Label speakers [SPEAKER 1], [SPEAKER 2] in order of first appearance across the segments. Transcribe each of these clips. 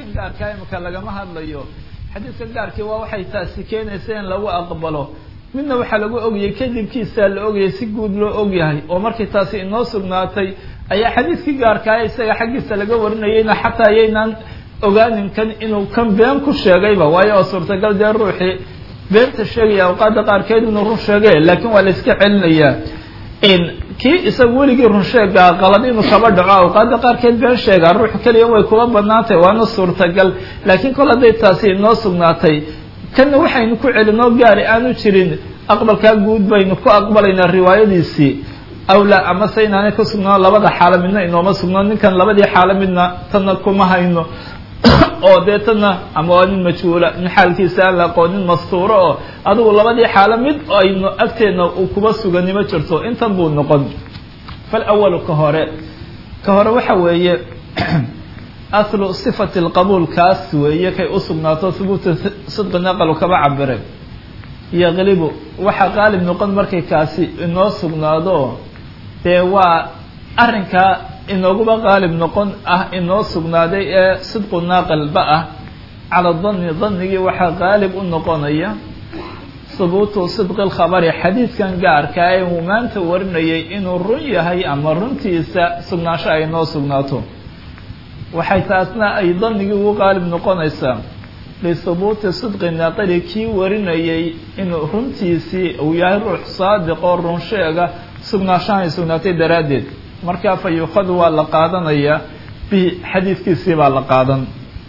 [SPEAKER 1] xadiidkan gaarkaa imika lagama hadlayo xadiidkan gaarkii waa waxay taasi keenaysa in lagu aqbalo midna waxaa lagu ogayay kadibkiisaa la ogayay si guud loo ogyahay oo markii taasi inoo sugnaatay ayaa xadiidkii gaarkaaya isaga xaggiisa laga warinayayna xataa ayaynaan ogaanin kan inuu kan been ku sheegayba waayo oo suurtagal dee ruuxii beenta sheegaya awqaada qaarkeed inuu run sheegay laakiin waa la iska celinayaa kii isaga weligii run sheegaa qalad inuu kaba dhaco awqaada qaarkeed been sheegaa ruux keliya way kuba banaantay waana suurtagal laakiin kol hadday taasi inoo sugnaatay kanna waxaynu ku celinoo gaari aanu jirin aqbalkaa guud baynu ku aqbalaynaa riwaayadiisii awlaa amase inaanay ku sugnaan labada xaalo midna inooma sugnaan ninkan labadii xaalo midna tanna kuma hayno oo dee tanna ama waa nin majhuula nin xaalkiisa aan la aqoon nin mastuuro oo adigu labadii xaalo mid aynu agteedna uu kuba sugani ma jirto intan buu noqon fal awalu ka hore ka hore waxa weeye aslu sifati lqabuul kaas weeye kay u sugnaato hubuuta sidqi naqalu kaba cabire yaqlibu waxaa qaalib noqon markay kaasi inoo sugnaado dee waa arrinkaa inooguba qaalib noqon ah inoo sugnaaday ee sidqu naaqilba ah cala danni dannigii waxaa qaalib u noqonaya hubuutu sidqi lkhabari xadiidkan gaarkaa ee uu maanta warinayay inuu run yahay ama runtiisa sugnaansho ay noo sugnaato waxay taasna ay dannigii ugu qaalib noqonaysaa lihubuuti sidqi naaqili kii warinayay inuu runtiisii uu yahay ruux saadiq oo run sheega sugnaanshahan ay sugnaatay daraaddeed markaa fa yuukhadu waa la qaadanayaa bihi xadiidkiisii baa la qaadan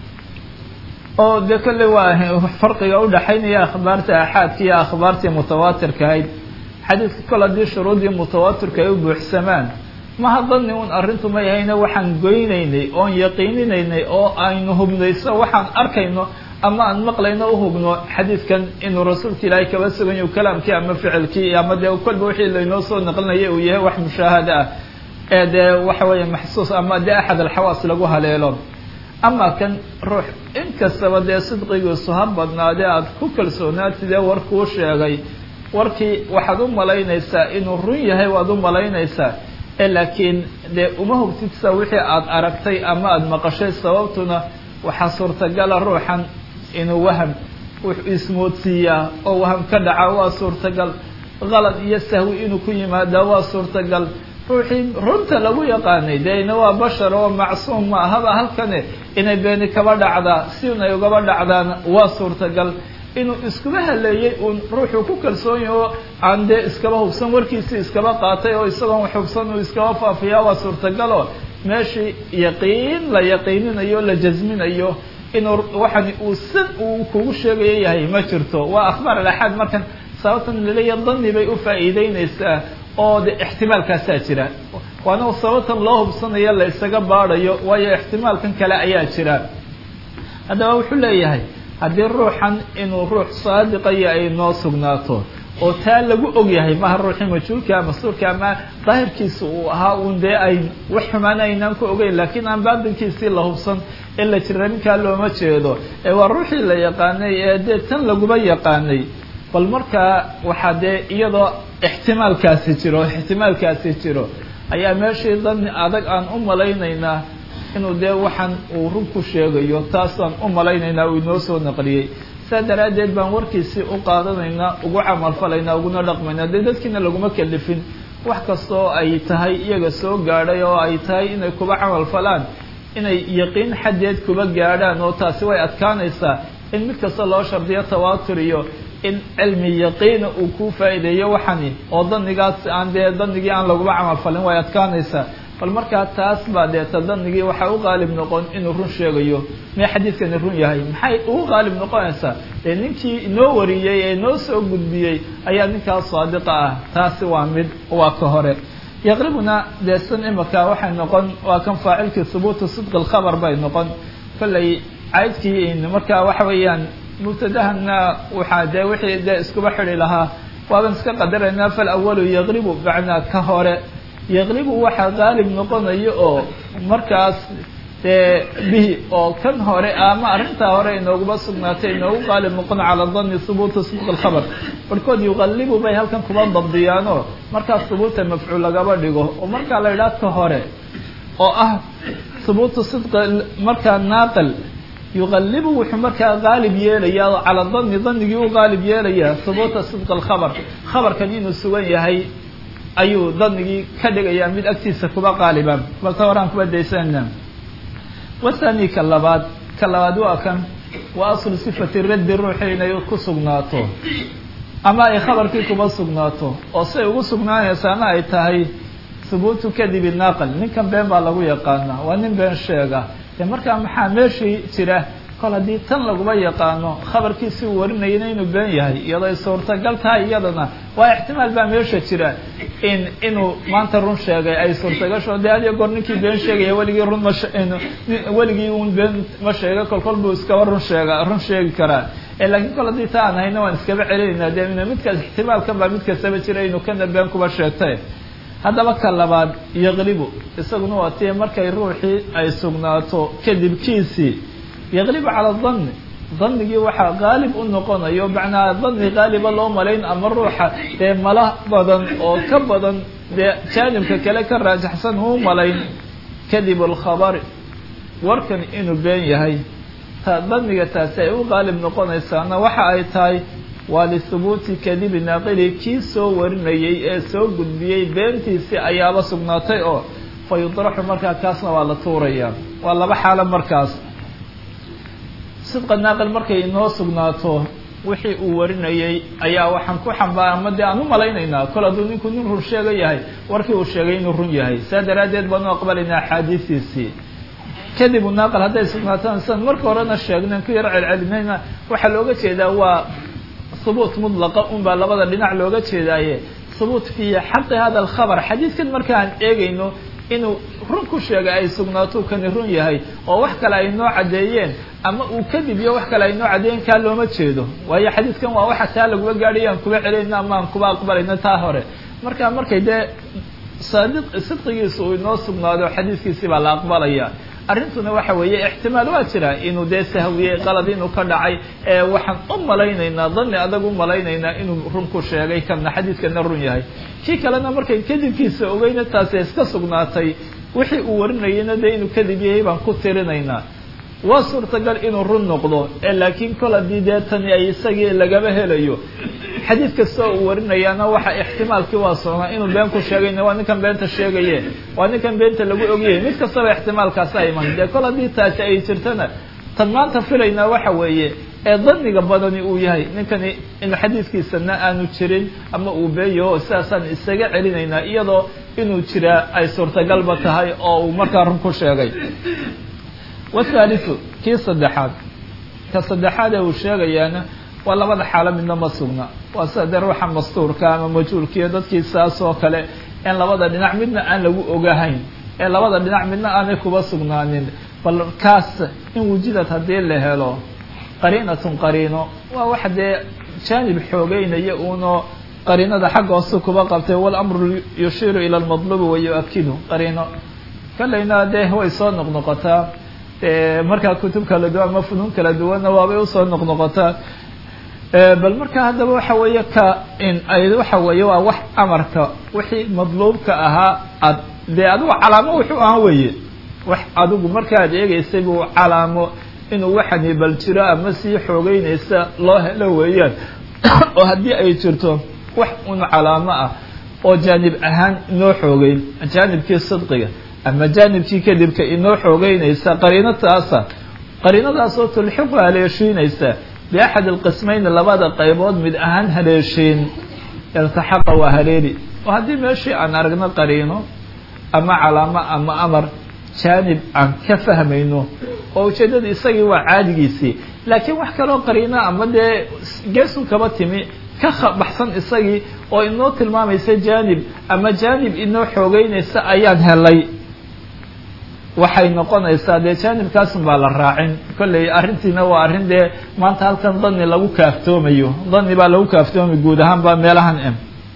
[SPEAKER 1] oo dee kolley waa farqiga udhaxaynaya akhbaarta axaadka iyo akhbaartii mutawaatirka ahayd xadiidka kol haddii shuruuddii mutawaatirka ay u buuxsamaan maha dani un arrintu ma yahayna waxaan goynaynay oon yaqiininaynay oo aynu hubnayso waxaan arkayno ama aan maqlayno uhubno xadiidkan inuu rasuulka ilaahay kaba suganyo kalaamkii ama ficilkii ama dee kolba wixii laynoo soo naqlinaya uu yahay wax mushaahada ah ee dee waxa weeye maxsuus ama dee axad alxawaas lagu haleelo ama kan ruux inkastaba dee sidqigiisu ha badnaadee aada ku kalsoonaatidee warkuu sheegay warkii waxaad u malaynaysaa inuu run yahay waad u malaynaysaa ee laakiin dee uma hubtidsa wixii aada aragtay ama aada maqashay sababtuna waxaa suurtagala ruuxan inuu waham wuxuu ismoodsiiyaa oo waham ka dhaca waa suurtagal qalad iyo sahwi inuu ku yimaadaa waa suurtagal ruuxii runta lagu yaqaanay dee ina waa bashar oo macsuum ma ahaba halkane inay beeni kaba dhacdaa si inay ugaba dhacdaana waa suurtagal inuu iskuma haleeyey uun ruuxuu ku kalsoon yahi oo aan dee iskaba hubsan warkiisii iskaba qaatay oo isagoon wax hubsan uu iskaba faafiyaa waa suurtagalo meeshii yaqiin la yaqiininayo la jasminayo inuu waxani uu san uu kugu sheegayo yahay ma jirto waa akhbaar alaxaad markan sababtan laleeya dani bay u faa'iideynaysaa oo de ixtimaalkaasaa jira waana sababtan loo hubsanayo la isaga baadhayo waayo ixtimaalkan kale ayaa jira haddaba wuxuu leeyahay haddii ruuxan inuu ruux saadiqaya ay noo sugnaato oo taa lagu og yahay maha ruuxii majhuulka mas-uurka ama daahirkiisa uu ahaa uun dee ay wax xumaana aynaan ku ogeyn laakiin aan baatinkiisii la hubsan ee la jira ninkaa looma jeedo ee waa ruuxii la yaqaanay ee dee tan laguba yaqaanay bal markaa waxaa dee iyadoo ixtimaalkaasi jiro ixtimaalkaasi jiro ayaa meeshii dani adag aan u malaynaynaa inuu dee waxaan uu run ku sheegayo taasaan u malaynaynaa uu inoo soo naqliyey saa daraaddeed baan warkiisii u qaadanaynaa ugu camalfalaynaa uguna dhaqmaynaa dee dadkiina laguma kalifin wax kasta oo ay tahay iyaga soo gaadhay oo ay tahay inay kuba camal falaan inay yaqiin xaddeed kuba gaadhaan oo taasi way adkaanaysaa in mid kasta loo shardiyo tawaatur iyo in cilmi yaqiina uu kuu faa'iideeyo waxani oo danigaas aan dee danigii aan laguba camal falin way adkaanaysaa bal markaa taas baa deeta danigii waxaa u qaalib noqon inuu run sheegayo may xadiidkani run yahay maxay ugu qaalib noqonaysaa dee ninkii inoo wariyey ee noo soo gudbiyey ayaa ninkaas saadiqa ah taasi waa mid waa ka hore yaqribuna dee san imika waxay noqon waa kan faacilkii hubuutu sidqi lkhabar bay noqon kollay caydkii markaa waxa weeyaan mubtadahana waxaa dee wixii dee iskuba xidi lahaa waaban iska qadaraynaa fal awalu yaqribu macnaa ka hore yaqlibu waxaa qaalib noqonayo oo markaas dee bihi oo kan hore ama arrintaa hore inooguma sugnaatay inoogu qaalib noqon calaa dani hubuuta sidqi lkhabar barhkood yuqalibu bay halkan kuba dabdiyaanoo markaas hubuuta mafcuul lagaba dhigo oo markaa la idhaah ka hore oo ah hubuutu sidqi markaa naaqil yuqalibu wuxuu markaa qaalib yeelayaa calaa danni danigii u qaalib yeelayaa hubuuta sidq alkhabar khabarkan inuu sugan yahay ayuu danigii ka dhigayaa mid agtiisa kuba qaaliban balta horaan kuba daysanayna wathani ka labaad ka labaad waa kan waa aslu sifati raddi ruuxi inay ku sugnaato ama ay khabarkii kuba sugnaato oo siay ugu sugnaanaysaana ay tahay hubuutu kadibi naaqal ninkan been baa lagu yaqaanaa waa nin been sheega dee markaa maxaa meeshii jira kol haddii tan laguba yaqaano khabarkiisi uu warinayana inuu been yahay iyadoo ay suurtagal tahay iyadana waa ixtimaal baa meesha jira in inuu maanta run sheegay ay suurtagasho dee adiyo goor ninkii been sheegaya weligii run ma weligii un been ma sheega kol kol buu iskaba run sheega run sheegi karaa laakiin kol haddii ta aan hayna waan iskaba celinaynaa dee midkaas ixtimaalkan baa mid kastaba jira inuu kana been kuba sheegtay haddaba ka labaad yaqlibu isaguna waa tii markay ruuxii ay sugnaato kadibkiisii yaqlibu cala danni danigii waxaa qaalib u noqonayo macnaa dani qaaliba loo malayn ama ruuxa dee mala badan oo ka badan dee jaanibka kale ka raajaxsan uu malayn kadib alkhabari warkan inuu been yahay ta daniga taasi ay u qaalib noqonaysaana waxa ay tahay waa lihubuuti kadibi naaqili kii soo warinayey ee soo gudbiyey beentiisii ayaaba sugnaatay oo fa yudraxu markaa kaasna waa la tuurayaa waa laba xaalo markaas sidqa naaqil markay inoo sugnaato wixii uu warinayey ayaa waxaan ku xambaar ama dee aan u malaynaynaa kol hadduu ninku nin run sheega yahay warkii uu sheegay inuu run yahay saa daraaddeed baanu aqbalaynaa axaadiistiisii kadib naaqil hadday sugnaataan sidan marka horena sheegnayn ku yar celcelinayna waxaa looga jeedaa waa hubuut mudlaqa un baa labada dhinac looga jeedaaye hubuut fii xaqi hada alkhabar xadiidkan markaan eegayno inuu run ku sheegay ay sugnaato kani run yahay oo wax kale ay noo caddeeyeen ama uu kadib iyo wax kale ay noo caddeeyeen kaa looma jeedo waayo xadiidkan waa waxa taa laguba gaadhay aan kuba celayno ama aan kuba aqbalayno taa hore marka markay dee saadiq sidqigiisa uu inoo sugnaado xadiidkiisii baa la aqbalaya arrintuna waxa weeye ixtimaal waa jira inuu dee sahwiyey qalad inuu ka dhacay ee waxaan u malaynaynaa dani adag u malaynaynaa inuu run ku sheegay kana xadiidkana run yahay kii kalena markay kadibkiisa ogeyna taasi iska sugnaatay wixii uu warinayana dee inuu kadib yahay baan ku tirinaynaa waa suurtagal inuu run noqdo ee laakiin kol haddii dee tani ay isagii lagaba helayo xadiid kasta uu warinayaana waxa ixtimaalkii waa sognaa inuu been ku sheegayna waa ninkan beenta sheegaye waa ninkan beenta lagu ogyahay mid kastaba ixtimaalkaasa iman dee kol haddii taasi ay jirtana tan maanta filaynaa waxa weeye ee daniga badani uu yahay ninkani in xadiidkiisana aanu jirin ama uu beeyaho sidaasaan isaga celinaynaa iyadoo inuu jiraa ay suurtagalba tahay oo uu markaa run ku sheegay wathaaliu kii saddexaad ka saddexaad ee uu sheegayaana waa labada xaalo midna ma sugna waa sida dee ruuxa mastuurka ama majhuulkiiyo dadkii saas oo kale in labada dhinac midna aan lagu ogahayn ee labada dhinac midna aanay kuba sugnaanin bal kaas in wujidad haddii la helo qariinatun qariino waa wax dee jaanib xoogeynaya uunoo qariinada xagga hoose kuba qabtay walamru yushiiru ila lmadlubi wayu-akidu qariino kalayna dee way soo noqnoqotaa markaa kutub kala duwan ama funuun kala duwanna waabay usoo noqnoqotaa bal marka haddaba waxa weeye ka in ay waxa weeye waa wax amarka wixii madluubka ahaa ad dee adigu calaamo wuxuu ahaa weye wax adigu markaad eegeysay buu calaamo inuu waxani bal jiro ama sii xoogeynaysa loo helo weeyaan oo haddii ay jirto wax un calaamo ah oo jaanib ahaan inoo xoogeyn jaanibkii sidqiga ama jaanibkii kadibka inoo xoogeynaysa qariino taasa qariinadaasoo tulxiqu haleeshiinaysa biaxad alqismayn labada qaybood mid ahaan haleeshiin iltaxaqa waa haleeli oo haddii meeshii aan aragno qariino ama calaamo ama amar jaanib aan ka fahmayno oo ujeeddada isagii waa caadigiisii laakiin wax kaloo qariino ama dee geesun kaba timi ka baxsan isagii oo inoo tilmaamaysa jaanib ama jaanib inoo xoogeynaysa ayaan helay waxay noqonaysaa dee jaanibkaasun baa la raacin kolley arrintiina waa arrin dee maanta halkan dani lagu kaaftoomayo dani baa lagu kaaftoomay guud ahaan ba meelahan m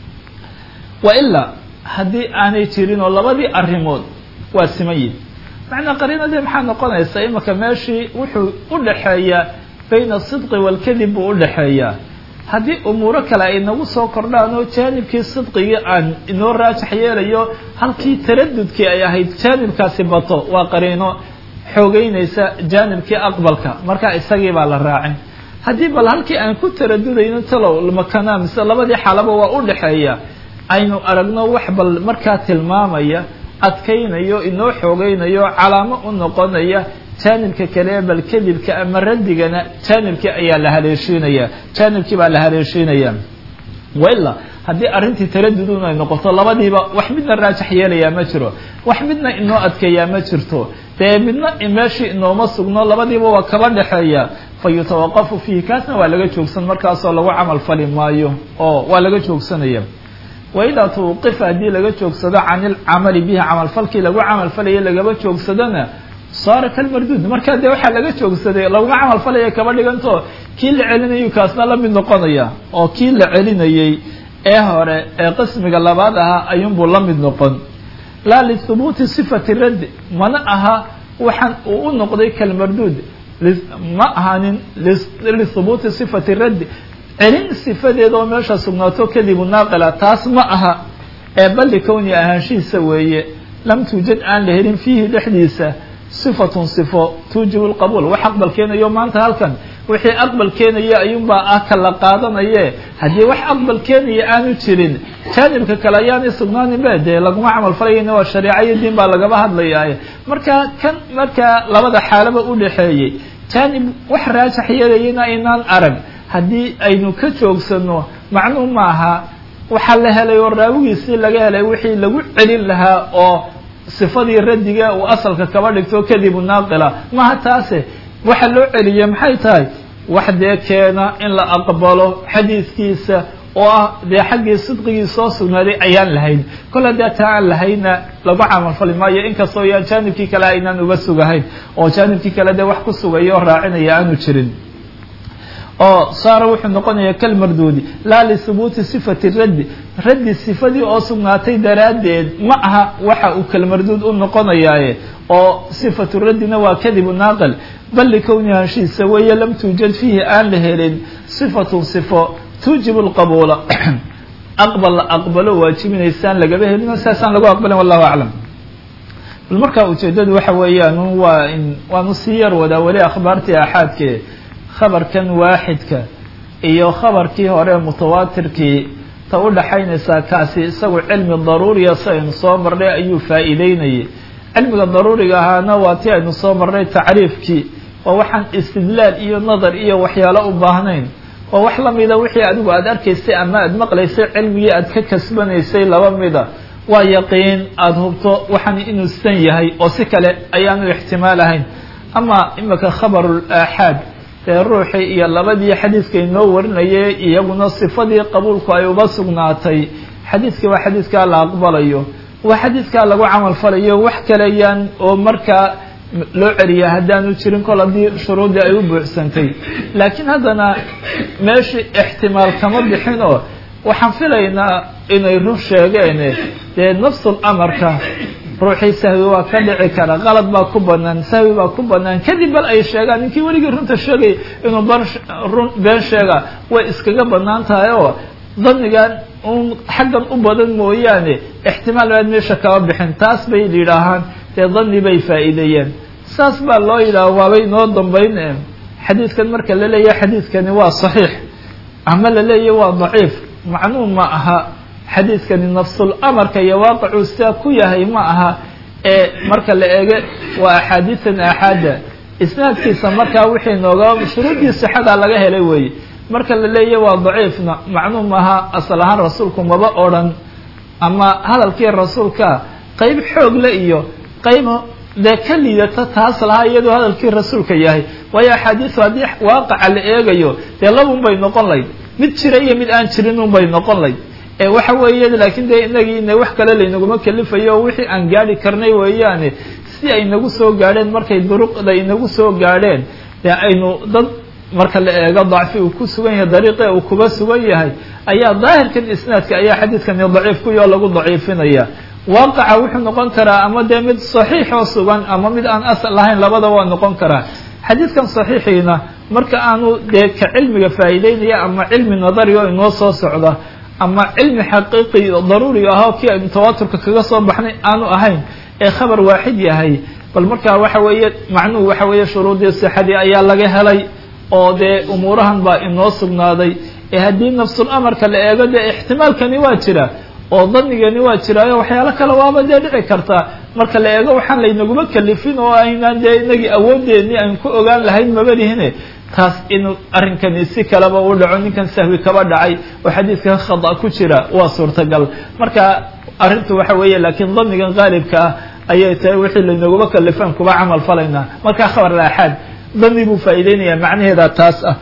[SPEAKER 1] wa ilaa haddii aanay jirin oo labadii arrimood waa simayin macnaa qariinadii maxaa noqonaysaa imika meeshii wuxuu u dhaxeeyaa bayna asidqi waalkadib buu u dhaxeeyaa haddii umuuro kale ay nagu soo kordhaan oo jaanibkii sidqigii aan inoo raajax yeelayo halkii taradudkii ay ahayd jaanibkaasi bato waa qariino xoogeynaysa jaanibkii aqbalka marka isagii baa la raacin haddii bal halkii aan ku taradudayno talow makana mise labadii xaalaba waa u dhexeeya aynu aragno wax bal markaa tilmaamaya adkaynayo inoo xoogeynayo calaamo u noqonaya jaanibka kale bal kadibka ama radigana jaanibkii ayaa la haleeshiinaya jaanibkii baa la haleeshiinaya waila haddii arrintii taradudun ay noqoto labadiiba wax midna raajax yeelayaa ma jiro wax midna inoo adkeeyaa ma jirto dee midna meeshii inooma sugno labadiiba waa kaba dhexeeya fa yutawaqafu fiihi kaasna waa laga joogsan markaasoo lagu camal fali maayo oo waa laga joogsanaya waidaa tawqifa haddii laga joogsado can ilcamali bihi camalfalkii lagu camalfalaya lagaba joogsadona saara kalmarduud markaa dee waxaa laga joogsaday laguma camal falaya kaba dhiganto kii la celinayu kaasna la mid noqonaya oo kii la celinayey ee hore ee qismiga labaad ahaa ayuunbuu la mid noqon laa lihubuuti sifati raddi mana aha waxaan uu u noqday kalmarduud ma ahanin lihubuuti sifati raddi celin sifadeeda oo meesha sugnaato kadibu naaqila taas ma aha ee balli kowni ahaanshihiisa weeye lam tuujad aan la helin fiihi dhexdiisa sifatun sifo tuujibu lqabuul wax aqbal keenayo maanta halkan wixii aqbal keenaya ayuunbaa ah kala qaadanaye haddii wax aqbal keenaya aanu jirin jaanibka kale ayaanay sugnaanin be dee laguma camal falayana waa shareeca iyo diin baa lagaba hadlayaa marka kan markaa labada xaalaba u dhexeeyey jaanib wax raajax yeelayana aynaan arag haddii aynu ka joogsano macnuu maaha waxaa la helay oo raawigiisii laga helay wixii lagu celin lahaa oo sifadii radiga uu asalka kaba dhigto kadibu naaqila maha taase waxa loo celiyay maxay tahay wax dee keena in la aqbalo xadiidkiisa oo ah dee xaggii sidqigii soo sugnaaday ayaan lahayn kol haddii taa aan lahayna lagu camalfali maayo inkastoo yaan jaanibkii kale aynaan uga sugahayn oo jaanibkii kale dee wax ku sugaya oo raacinaya aanu jirin oo saara wuxuu noqonayaa kalmarduudi laa lihubuuti sifati raddi raddi sifadii oo sugnaatay daraaddeed ma aha waxa uu kalmarduud u noqonayaaye oo sifatu raddina waa kadibu naaqil bal likowni hanshiisa weeye lam tuujad fiihi aan la helin sifatun sifo tuujibu lqabuula aqbal la aqbalo waajibinaysaan lagaba helino saasaan lagu aqbalin wallahu aclam bal markaa ujeedadu waxa weeyaan waa waanu sii yar wadaa weli akhbaartii axaadke khabarkan waaxidka iyo khabarkii hore mutawaatirkii ta u dhaxaynaysaa kaasi isagu cilmi daruuriya si aynu soo marnay ayuu faa'iideynayay cilmiga daruuriga ahaana waa ti aynu soo marnay tacriifkii waa waxaan istidlaal iyo nadar iyo waxyaalo u baahnayn waa wax lamida wixii adigu aada arkaysay ama aada maqlaysay cilmigii aada ka kasbanaysay laba mida waa yaqiin aada hubto waxaan inuu san yahay oo si kale ayaanu ixtimaal ahayn ama imika khabarul aaxaad dee ruuxii iyo labadii xadiidka inoo warinayay iyaguna sifadii qabuulku ay uba sugnaatay xadiidkii waa xadiidkaa la aqbalayo waa xadiidkaa lagu camal falayo wax kalayaan oo markaa loo celiya haddaanu jirin kol haddii shuruudii ay u buuxsantay laakiin haddana meeshii ixtimaal kama bixin oo waxaan filaynaa inay run sheegeen dee nafsul amarka ruuxii sahwi waa ka dhici kara qalad baa ku banaan sahwi baa ku banaan kadib bal ay sheegaan ninkii weligii runta sheegay inuu barun been sheega way iskaga banaan tahay oo danigan un xaggan u badan mooyaane ixtimaal baad meesha kama bixin taas bay yidhaahaan dee dani bay faa'iideeyeen saas baa loo yidhaha waabay noo dambayn xadiidkan marka la leeyahay xadiidkani waa saxiix ama la leeyahy waa daciif macnuu ma aha xadiidkani nafsul amarka iyo waaqicuu sidaa ku yahay ma aha ee marka la eege waa axaadiisan aaxaada isnaadkiisa markaa wixii nooga shuruuddii sixada laga helay weeye marka la leeyahy waa daciifna macnuu maaha asal ahaan rasuulku maba odrhan ama hadalkii rasuulka qeyb xoog le iyo qeyb dee ka liidata taas lahaa iyadoo hadalkii rasuulka yahay waayo axaadiisu haddii waaqaca la eegayo dee labun bay noqon layd mid jira iyo mid aan jirin un bay noqon layd ee waxa weeye laakiin dee inagii ina wax kale laynaguma kelifayo oo wixii aan gaadhi karnay weeyaane si ay nagu soo gaadheen markay duruqda inagu soo gaadheen dee aynu dad marka la eego dacfi uu ku sugan yahay dariiqe uu kuba sugan yahay ayaa daahirkan isnaadka ayaa xadiidkani daciif kuyo lagu daciifinaya waaqaca wuxuu noqon karaa ama dee mid saxiix oo sugan ama mid aan asal lahayn labada waa noqon karaa xadiidkan saxiixiina marka aanu dee ka cilmiga faa'iideynaya ama cilmi nadari oo inoo soo socda ama cilmi xaqiiqi daruuriga ahoo kii aynu tawaaturka kaga soo baxnay aanu ahayn ee khabar waaxid yahay bal markaa waxa weeye macnuhu waxa weeye shuruudii sixadii ayaa laga helay oo dee umuurahan baa inoo sugnaaday ee haddii nafsul amarka la eego dee ixtimaalkani waa jira oo danigani waa jiraayo waxyaalo kale waaba dee dhici kartaa marka la eego waxaan laynaguma kalifin oo aynaan dee inagii awooddeeni aan ku ogaan lahayn mabalihine taas inuu arrinkani si kaleba u dhaco ninkan sahwi kaba dhacay oo xadiidkan khada ku jira waa suurtagal marka arrintu waxa weeye laakiin danigan qaalibka ah ayay tahay wixii laynaguma kalifaan kuba camal falaynaa markaa khabar laaxaad dani buu faa'iideynaya macnaheeda taas ah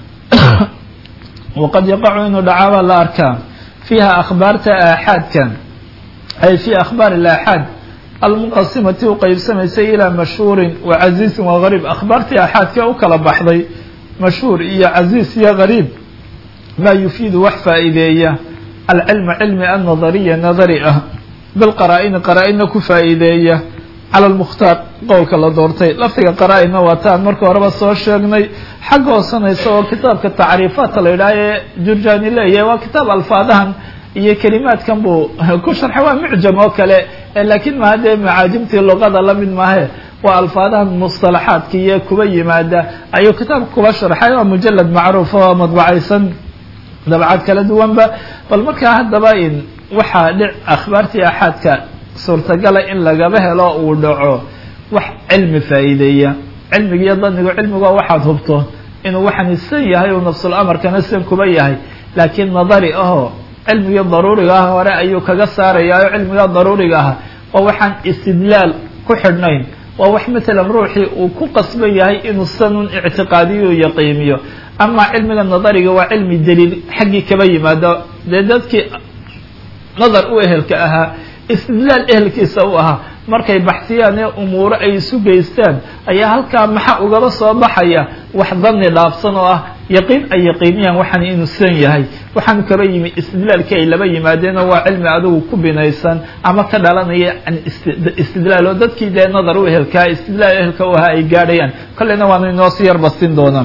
[SPEAKER 1] waqad yaqacu inuu dhacaabaa la arkaa fiiha akhbaarta aaxaadka ay fi akhbaar alaaxaad almunqasimati u qeybsamaysay ilaa mashhuurin wa casiisin wa gariib akhbaartii aaxaadka u kala baxday mashhuur iyo casiis iyo gariib maa yufiidu wax faa'iideeya alcilma cilmi annadariya nadari ah bilqaraa-ini qaraa-ina ku faa'iideeya cala lmukhtaar qowlka la doortay lafdiga qaraa-ina waa taan marka horeba soo sheegnay xagga hoosanaysa oo kitaabka tacriifaadka la yidhaha ee jurjani leeyahay waa kitaab alfaadahan iyo kelimaadkan buu ku sharxay waa mucjam oo kale laakiin maha dee macaajimtii luqada lamid maahe waa alfaadahan mustalaxaadka iyo kuba yimaada ayuu kitaabka kuba sharxay waa mujalad macruuf oo madbacaysan dabcad kala duwanba bal markaa haddaba in waxaa dhic akhbaartii axaadka suurtagala in lagaba helo uu dhaco wax cilmi faa'iideeya cilmiga iyo danigu cilmiga waxaad hubto inuu waxaan san yahay uu nafsul amarkana san kuba yahay laakiin nadari ahoo cilmigii daruuriga ah hore ayuu kaga saarayaa oo cilmiga daruuriga ah oo waxaan istidlaal ku xidhnayn waa wax matalan ruuxii uu ku qasban yahay inuu sanun ictiqaadiyo u yaqiimiyo ama cilmiga nadariga waa cilmi daliil xaggii kaba yimaado dee dadkii nadar u ehelka ahaa istidlaal ehelkiisa u ahaa markay baxsiyaan ee umuuro ay isu geystaan ayaa halkaa maxa ugaba soo baxaya wax dani dhaafsan oo ah yaqiin ay yaqiiniyaan waxaan inuu san yahay waxaanu kaba yimi istidlaalkii ay laba yimaadeenoo waa cilmi adigu ku binaysan ama ka dhalanaya istidlaal oo dadkii dee nadar u ehelkaa istidlaal ehelka u ahaa ay gaadhayaan kolleyna waanu inoo si yar bastin doonaa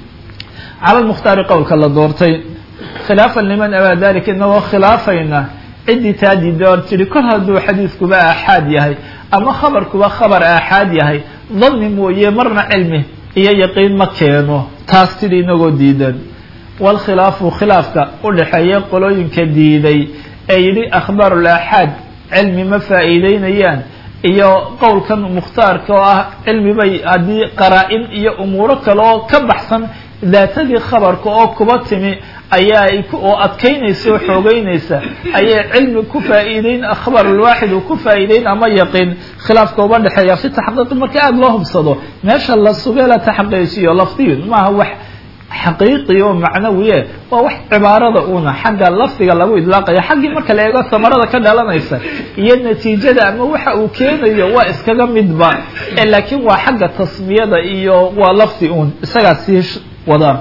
[SPEAKER 1] cala lmukhtaari qowlka la doortay khilaafan liman abaa dalika inagoo khilaafayna ciddii taadiida or tidhi kol hadduu xadiiskuba aaxaad yahay ama khabarkuba khabar aaxaad yahay dani mooye marna cilmi iyo yaqiin ma keeno taas tidhi inagoo diidan waalkhilaafu khilaafka u dhexeeya qolooyinka diiday ee yidhi akhbaarul aaxaad cilmi ma faa'iideynayaan iyo qowlkan mukhtaarka oo ah cilmi bay haddii qaraa-in iyo umuuro kale oo ka baxsan daatadii khabarka oo kuba timi ayaa ay oo adkaynaysa oo xoogeynaysa ayay cilmi ku faa'iideyn akhbarulwaaxid uu ku faa'iideyn ama yaqiin khilaafka uba dhexeeya fi taxqiiqi marka aada loo hubsado meesha la sugee la taxqiijiyo lafdiyun maaha wax xaqiiqi oo macnawiye waa wax cibaarada una xagga lafdiga lagu idlaaqayo xaggii marka la eego samarada ka dhalanaysa iyo natiijada ama waxa uu keenayo waa iskaga midba laakiin waa xagga tasmiyada iyo waa lafdi un isagaa sii wada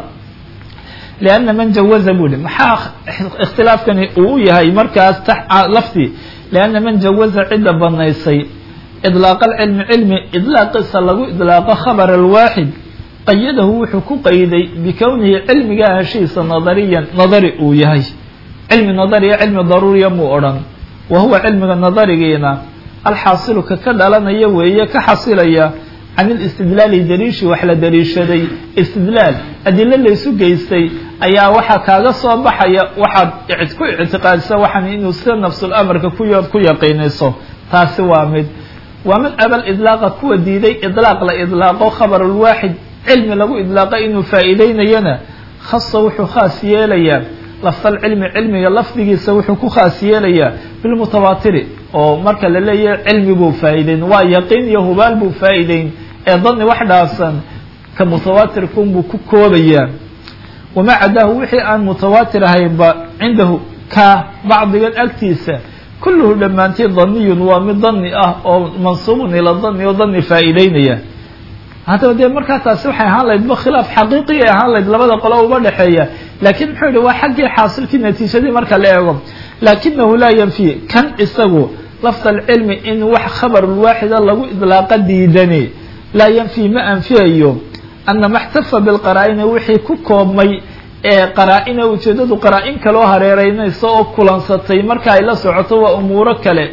[SPEAKER 1] لأن من جوز bui maxaa اkhtilaafkani uu yahay markaas lafdi لأنa man jawaza cida banaysay iطلاaq الcilmi cilmi iطlaaqiisa lagu iطlaaqo khabr الwaaxid qayadahu wuxuu ku qayday bikownihi cilmiga heshiisa nadariya nadari uu yahay cilmi nadariya cilmi daruuriya muu odhan wa huwa cilmiga nadarigiina alxaasilu ka ka dhalanaya weeye ka xasilaya can ilistidlaali daliishi wax la daliishaday istidlaal adilo laysu geystay ayaa waxaa kaaga soo baxaya waxaad ku ictiqaadisa waxaan inuu sida nafsul amarka ku ku yaqiinayso taasi waa mid waa mid abal idlaaqa kuwa diiday idlaaq la idlaaqo khabarulwaaxid cilmi lagu idlaaqa inuu faa'iideynayana khasa wuxuu khaas yeelayaa lafdal cilmi cilmiga lafdigiisa wuxuu ku khaas yeelayaa bilmutawaatiri oo marka la leeyahay cilmi buu faa'iideyn waa yaqiin iyo hubaal buu faa'iideyn ee dani wax dhaafsan ka mutawaatirkunbuu ku koobayaa wamaa cadaahu wixii aan mutawaatir ahaynba cindahu ka bacdigan agtiisa kulluhu dhammaantii daniyun waa mid dani ah oo mansuubun ila dani oo dani faa'iideynaya haddaba dee markaa taasi waxay ahaan lahayd ba khilaaf xaqiiqi ay ahaan lahayd labada qolo uba dhexeeya laakiin muxuu yihi waa xaggii xaasilkii natiijadii marka la eego laakinahu laa yanfi kan isagu lafda alcilmi in wax khabarulwaaxida lagu idlaaqa diidani laa yanfi ma anfiyayo ana ma xtafa bilqaraa-ina wixii ku koobmay ee qaraa-ina ujeedadu qaraa-in kaloo hareereynaysa oo kulansatay marka ay la socoto waa umuuro kale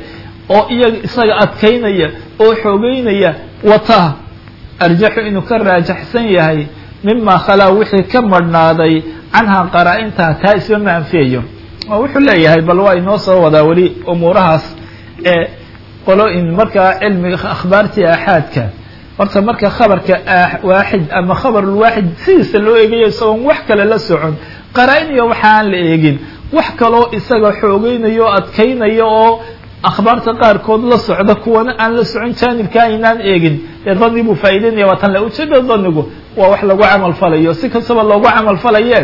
[SPEAKER 1] oo iyaga isaga adkaynaya oo xoogeynaya wata arjaxu inuu ka raajaxsan yahay mima khalaa wixii ka madhnaaday canhaa qaraa-intaa taa isba ma anfiyayo oo wuxuu leeyahay bal waa inoo soo wadaa weli umuurahaas ee qolo-in markaa cilmiga akhbaartii aaxaadka horta marka khabarka waaxid ama khabarulwaaxid sidiisa loo eegayo isagoon wax kale la socon qaraa-in iyo waxa aan la eegin wax kaloo isaga xoogeynayo o adkaynaya oo akhbaarta qaarkood la socda kuwana aan la socon jaanibka aynaan eegin ee dani buu faa'ideynaya waa tan le ujeeda danigu waa wax lagu camal falayo si kastaba loogu camal falaye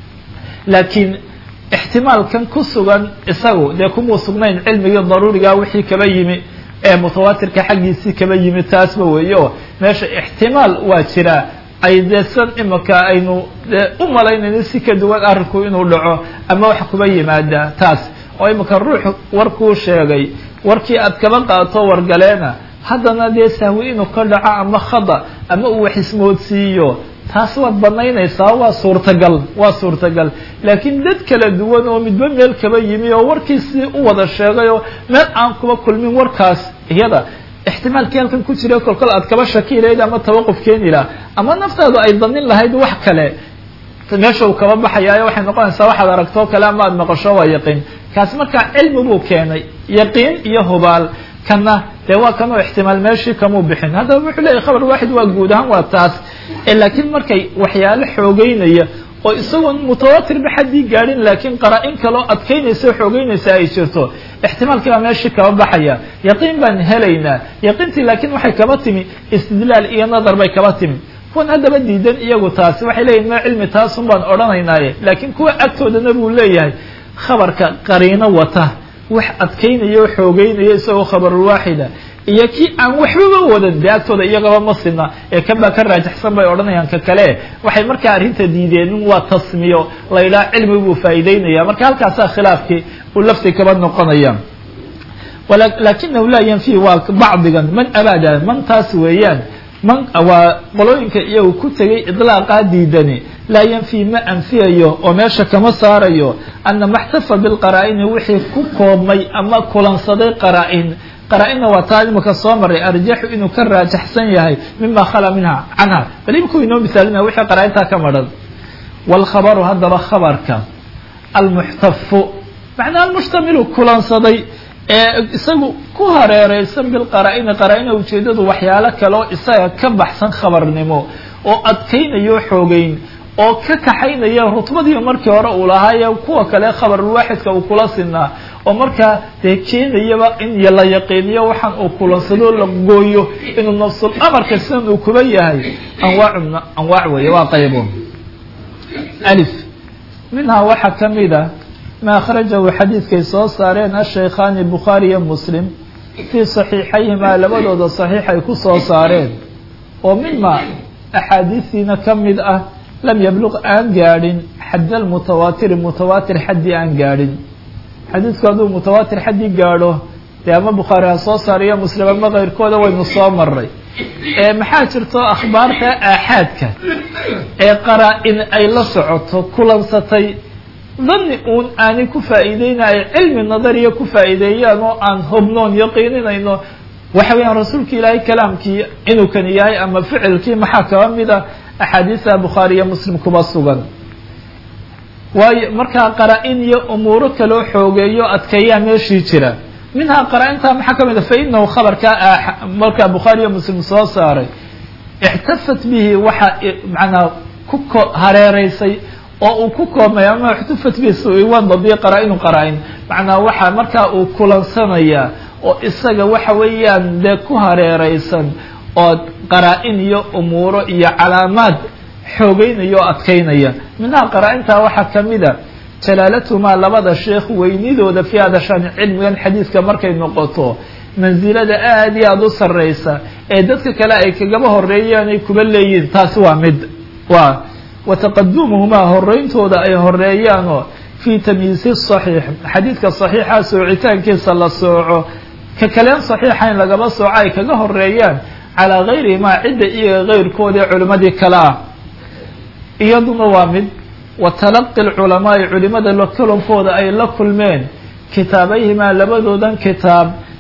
[SPEAKER 1] laakiin ixtimaalkan ku sugan isagu dee kumuu sugnayn cilmigii daruuriga wixii kaba yimi ee mutawaatirka xaggiisii kaba yimi taasba weeye oo meesha ixtimaal waa jiraa ay dee san imika aynu dee u malaynayno si ka duwan arrinku inuu dhaco ama wax kuba yimaada taas oo imika ruux warkuu sheegay warkii aad kaba qaato wargaleena haddana dee sahwi inuu ka dhaco ama khada ama uu wax ismoodsiiyo taas waad banaynaysaa waa suurtagal waa suurtagal laakiin dad kala duwan oo midba meel kaba yimi oo warkiisii u wada sheegay oo meel aan kuba kulmin warkaas iyada ixtimaalkii halkan ku jira kolkol aad kaba shaki lahayd ama tawaquf keeni laha ama naftaadu ay danin lahayd wax kale meesha uu kaba baxayaayo waxay noqonaysaa waxaad aragtoo kale ama aad maqasho waa yaqiin kaasi markaa cilmi buu keenay yaqiin iyo hubaal kana dee waa kanoo ixtimaal meeshii kamuu bixin haddaba wuxuu leeyahy khabar waaxid waa guud ahaan waa taas laakiin markay waxyaalo xoogeynaya oo isagoon mutawatirba xaddii gaadhin laakiin qaraa-in kaloo adkaynaysa o xoogeynaysa ay jirto ixtimaalkii baa meeshii kaba baxaya yaqiin baan helaynaa yaqiintii laakiin waxay kaba timi istidlaal iyo nadar bay kaba timi kuwan haddaba diidan iyagu taasi waxay leeyihin ma cilmi taasun baan odhanaynaaye laakiin kuwa agtoodana buu leeyahay khabarka qariino wata wax adkaynaya o xoogeynaya isagoo khabarulwaaxida iyo kii aan waxbaba wadan dee agtooda iyagaba ma sina ee kan baa ka raajaxsan bay odhanayaan ka kale waxay markaa arrinta diideen waa tasmiyo la yidhaha cilmi buu faa'iideynaya marka halkaasaa khilaafkii uu lafti kaba noqonaya lakinahu laa yanfi waa bacdigan man abaada man taas weeyaan man waa qolooyinka iyagu ku tegay idlaaqaa diidani laa yanfi ma anfiyayo oo meesha kama saarayo ana maxtafa bilqaraa-ini wixii ku koobmay ama kulansaday qaraa-in qaraa-inna waa taa imika soo maray arjaxu inuu ka raajaxsan yahay mima khala minha canha bal imikuu inoo misaalinaya wixii qaraa-intaa ka madhan waalkhabaru haddaba khabarka almuxtafu macnaa almushtamilu kulansaday ee isagu ku hareereysan bilqaraa-ini qaraa-ina ujeedadu waxyaalo kale oo isaga ka baxsan khabarnimo oo adkaynayo xoogeyn oo ka kaxaynaya rutbadii markii hore uu lahaaye kuwa kale khabarulwaaxidka uu kula sinaa oo markaa dee keenayaba in la yaqiiniyo waxaan uu kulansado la gooyo inuu nafsul amarka sidan uu kuba yahay anwaacu anwaac weeye waa qaybo alif minhaa waxaa kamid a ma akhrajahu xadiidkay soo saareen ashaykhaani bukhaari iyo muslim fii saxiixayhimaa labadooda saxiix ay ku soo saareen oo mima axaadiistiina ka mid ah lam yabluq aan gaadhin xad almutawaatiri mutawaatir xaddii aan gaadhin xadiidku hadduu mutawaatir xaddii gaadho dee ama bukhaari ha soo saariyo muslim ama keyrkooda waynu soo maray maxaa jirto akhbaarta aaxaadka ee qaraa-in ay la socoto kulansatay dani uun aanay ku faa'iideyna ay cilmi nadariya ku faa'iideeyaan oo aan hobnoon yaqiininayno waxa weeyaan rasuulka ilaahay kalaamkii inuu kani yahay ama ficilkii maxaa kaba mid a axaadiista bukhaari iyo muslim kuba sugan waayo markaa qaraa-in iyo umuuro kaloo xoogeeyo adkeeyaa meeshii jira minhaa qaraa-intaa maxaa ka mid a fa inahu khabarkaa markaa bukhaari iyo muslim soo saaray ixtafat bihi waxaa macnaa ku ko hareereysay oo uu ku koobmay ama ixtufat bihi suiwadadii qaraa-inu qaraa-in macnaa waxaa markaa uu kulansanayaa oo isaga waxa weeyaan dee ku hareereysan oo qaraa-in iyo umuuro iyo calaamaad xoogeynaya oo adkaynaya minhaa qaraa-intaa waxaa kamid a jalaalatumaa labada sheekh weynidooda fi hada shan cilmigan xadiidka markay noqoto mansilada aada iyo aada u sarreysa ee dadka kale ay kagaba horeeyaan ay kuba leeyihin taasi waa mid waa wa taqadumuhumaa horeyntooda ay horeeyaanoo fii tamyiisi saxiix xadiidka saxiixa soocitaankiisa la sooco ka kaleen saxiixayn lagaba sooco ay kaga horeeyaan calaa gayrihimaa cidda iyaga keyrkooda ee culimmadii kale ah iyaduna waa mid wa talaqi lculamaai culimada lakulankooda ay la kulmeen kitaabayhimaa labadoodan kitaab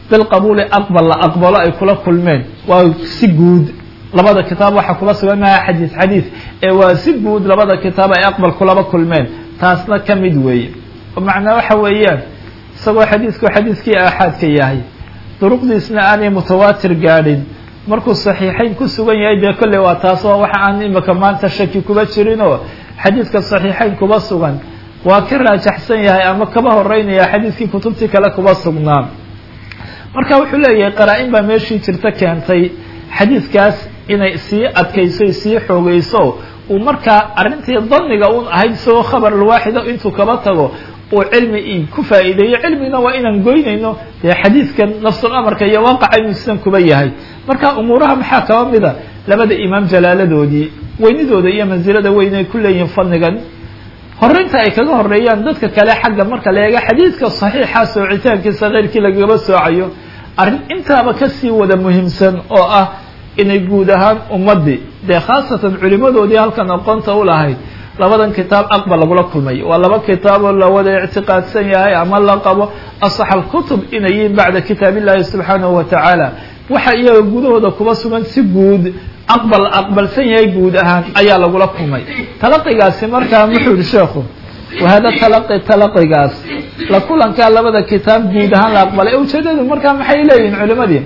[SPEAKER 1] bilqabuuli aqbal la aqbalo ay kula kulmeen waa si guud labada kitaab waxaa kula sugan maha xadiis xadiis ee waa si guud labada kitaab ay aqbal kulaba kulmeen taasna ka mid weeye macnaa waxa weeyaan isagoo xadiisku xadiiskii aaxaadka yahay duruqdiisna aanay mutawaatir gaadhin markuu saxiixayn ku sugan yahay dee kolley waa taas oo waxa aan imika maanta shaki kuba jirinoo xadiiska saxiixayn kuba sugan waa ka raajaxsan yahay ama kaba horeynaya xadiiskii kutubtii kale kuba sugnaa marka wuxuu leeyahay qaraa-in baa meeshii jirta keentay xadiiskaas inay sii adkayso sii xoogeyso uu markaa arrintii daniga un ahayd isagoo khabar alwaaxida intuu kaba tago uu cilmi ku faa'iideeyo cilmigna waa inaan goynayno dee xadiidkan nafsul amarka iyo waaqaca inuu sidan kuba yahay marka umuuraha maxaa kaba mida labada imaam jalaaladoodii weynidooda iyo mansilada weyn ay ku leeyihiin fadnigan horeynta ay kaga horeeyaan dadka kale xagga marka la eega xadiidka saxiixa soocitaankiisa keyrkii lagaba soocayo arrin intaaba kasii wada muhiimsan oo ah inay guud ahaan ummadii dee khaasatan culimadoodii halkan aqoonta u lahayd labadan kitaab aqbal lagula kulmay waa laba kitaaboo la wada ictiqaadsan yahay ama la qabo asax alkutub inay yihiin bacda kitaab illahi subxaanahu wa tacaala waxa iyaga gudahooda kuba sugan si guud aqbal aqbalsan yahay guud ahaan ayaa lagula kulmay talaqigaasi markaa muxuu yihi sheekhu wahada talaqi talaqigaas la kulankaa labada kitaab guud ahaan la aqbalay ujeedadu markaa maxay leeyihiin culimadii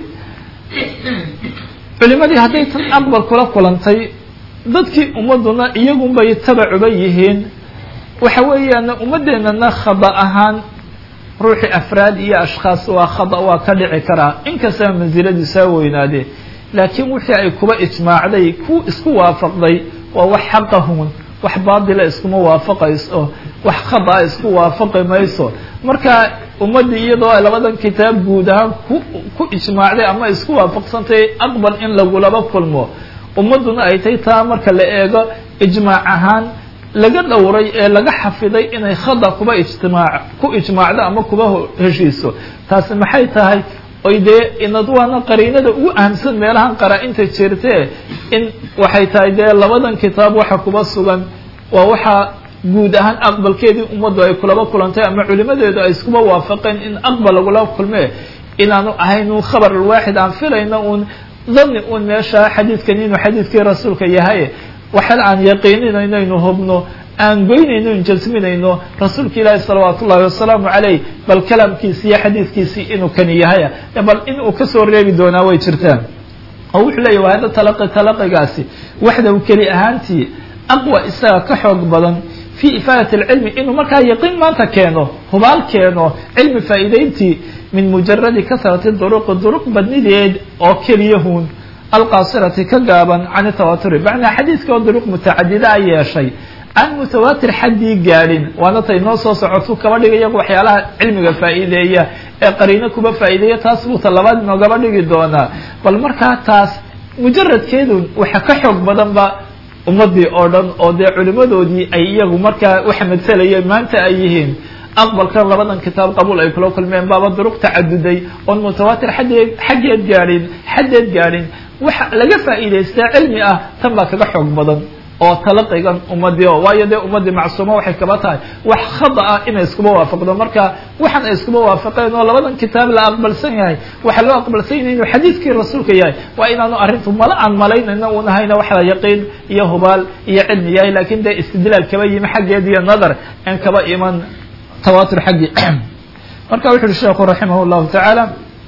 [SPEAKER 1] culimadii hadday tan aqbal kula kulantay dadkii ummaduna iyagunbay tabacuba yihiin waxa weeyaan ummaddeenana khada ahaan ruuxii afraad iyo ashkhaas waa khada waa ka dhici karaa inkastaba mansiladiisaa weynaadee laakiin wixii ay kuba ijmaacday ku isku waafaqday waa wax xaqahun wax baatila iskuma waafaqayso wax khadaa isku waafaqi mayso marka ummaddii iyadoo ay labadan kitaab guud ahaan ku ku ijmaacday ama isku waafaqsantay aqbal in lagulaba kulmo ummadduna ay tay taa marka la eego ijmaac ahaan laga dhowray ee laga xafiday inay khada kuba ijtimaac ku ijmaacdo ama kuba heshiiso taasi maxay tahay oy dee inad waana qariinada ugu ahamsan meelahan qaraa-inta jirtee in waxay tahay dee labadan kitaab waxa kuba sugan waa waxaa guud ahaan aqbalkeedii ummaddu ay kulaba kulantay ama culimadeedu ay iskuba waafaqeen in aqbal lagula kulmee inaanu ahayn un khabar alwaaxid aan filayno uun dani un meesha xadiidkan inuu xadiidkii rasuulka yahay waxaan aan yaqiininayno inu hubno aan goynayno in jasminayno rasuulka ilaahi salawaat ullahi wasalaamu caleyh bal kalaamkiisi iyo xadiidkiisii inuu kani yahay bal in uu kasoo reebi doonaa way jirtaan oo wuxuu leeyahy waa hada talaqi talaqigaasi waxdaw keli ahaantii aqwa isaga ka xoog badan fi ifaadat alcilmi inuu markaa yaqiin maanta keeno hubaal keeno cilmi faa'iideyntii min mujaradi kasrati duruqi duruq badnideed oo keliyahun alqaasirati ka gaaban can tawaturi macnaa xadiidka oo duruq mutacadida a yeeshay aan mutawaatir xaddii gaadhin waana tay noo soo socotu kaba dhigaya waxyaalaha cilmiga faa'iideeya ee qariino kuba faa'iideeya taas buu ta labaad inoogaba dhigi doonaa bal markaa taas mujaradkeedu waxa ka xoog badanba ummadii oo dhan oo dee culimadoodii ay iyagu markaa waxa masalayeen maanta ay yihiin aqbalkan labadan kitaab qabuul ay kula kulmeen baaba duruq tacaduday oon mutawaatir xaddeed xaggeed gaadhin xaddeed gaadhin waxa laga faa'iidaystaa cilmi ah tan baa kaga xoog badan oo talaqigan ummadii oo waayo dee ummaddii macsuuma waxay kaba tahay wax khada ah inay iskuba waafaqdo marka waxaan ay iskuba waafaqeen oo labadan kitaab la aqbalsan yahay waxaa loo aqbalsan yahay inuu xadiidkii rasuulka yahay waa inaanu arrintu mala aan malaynayno un ahayna waxaa yaqiin iyo hubaal iyo cilmi yahay lakin dee istidlaal kaba yimi xaggeed iyo nadar en kaba iman tawatur xaggii marka wuxu uhi sheekhu raximah llahu tacaala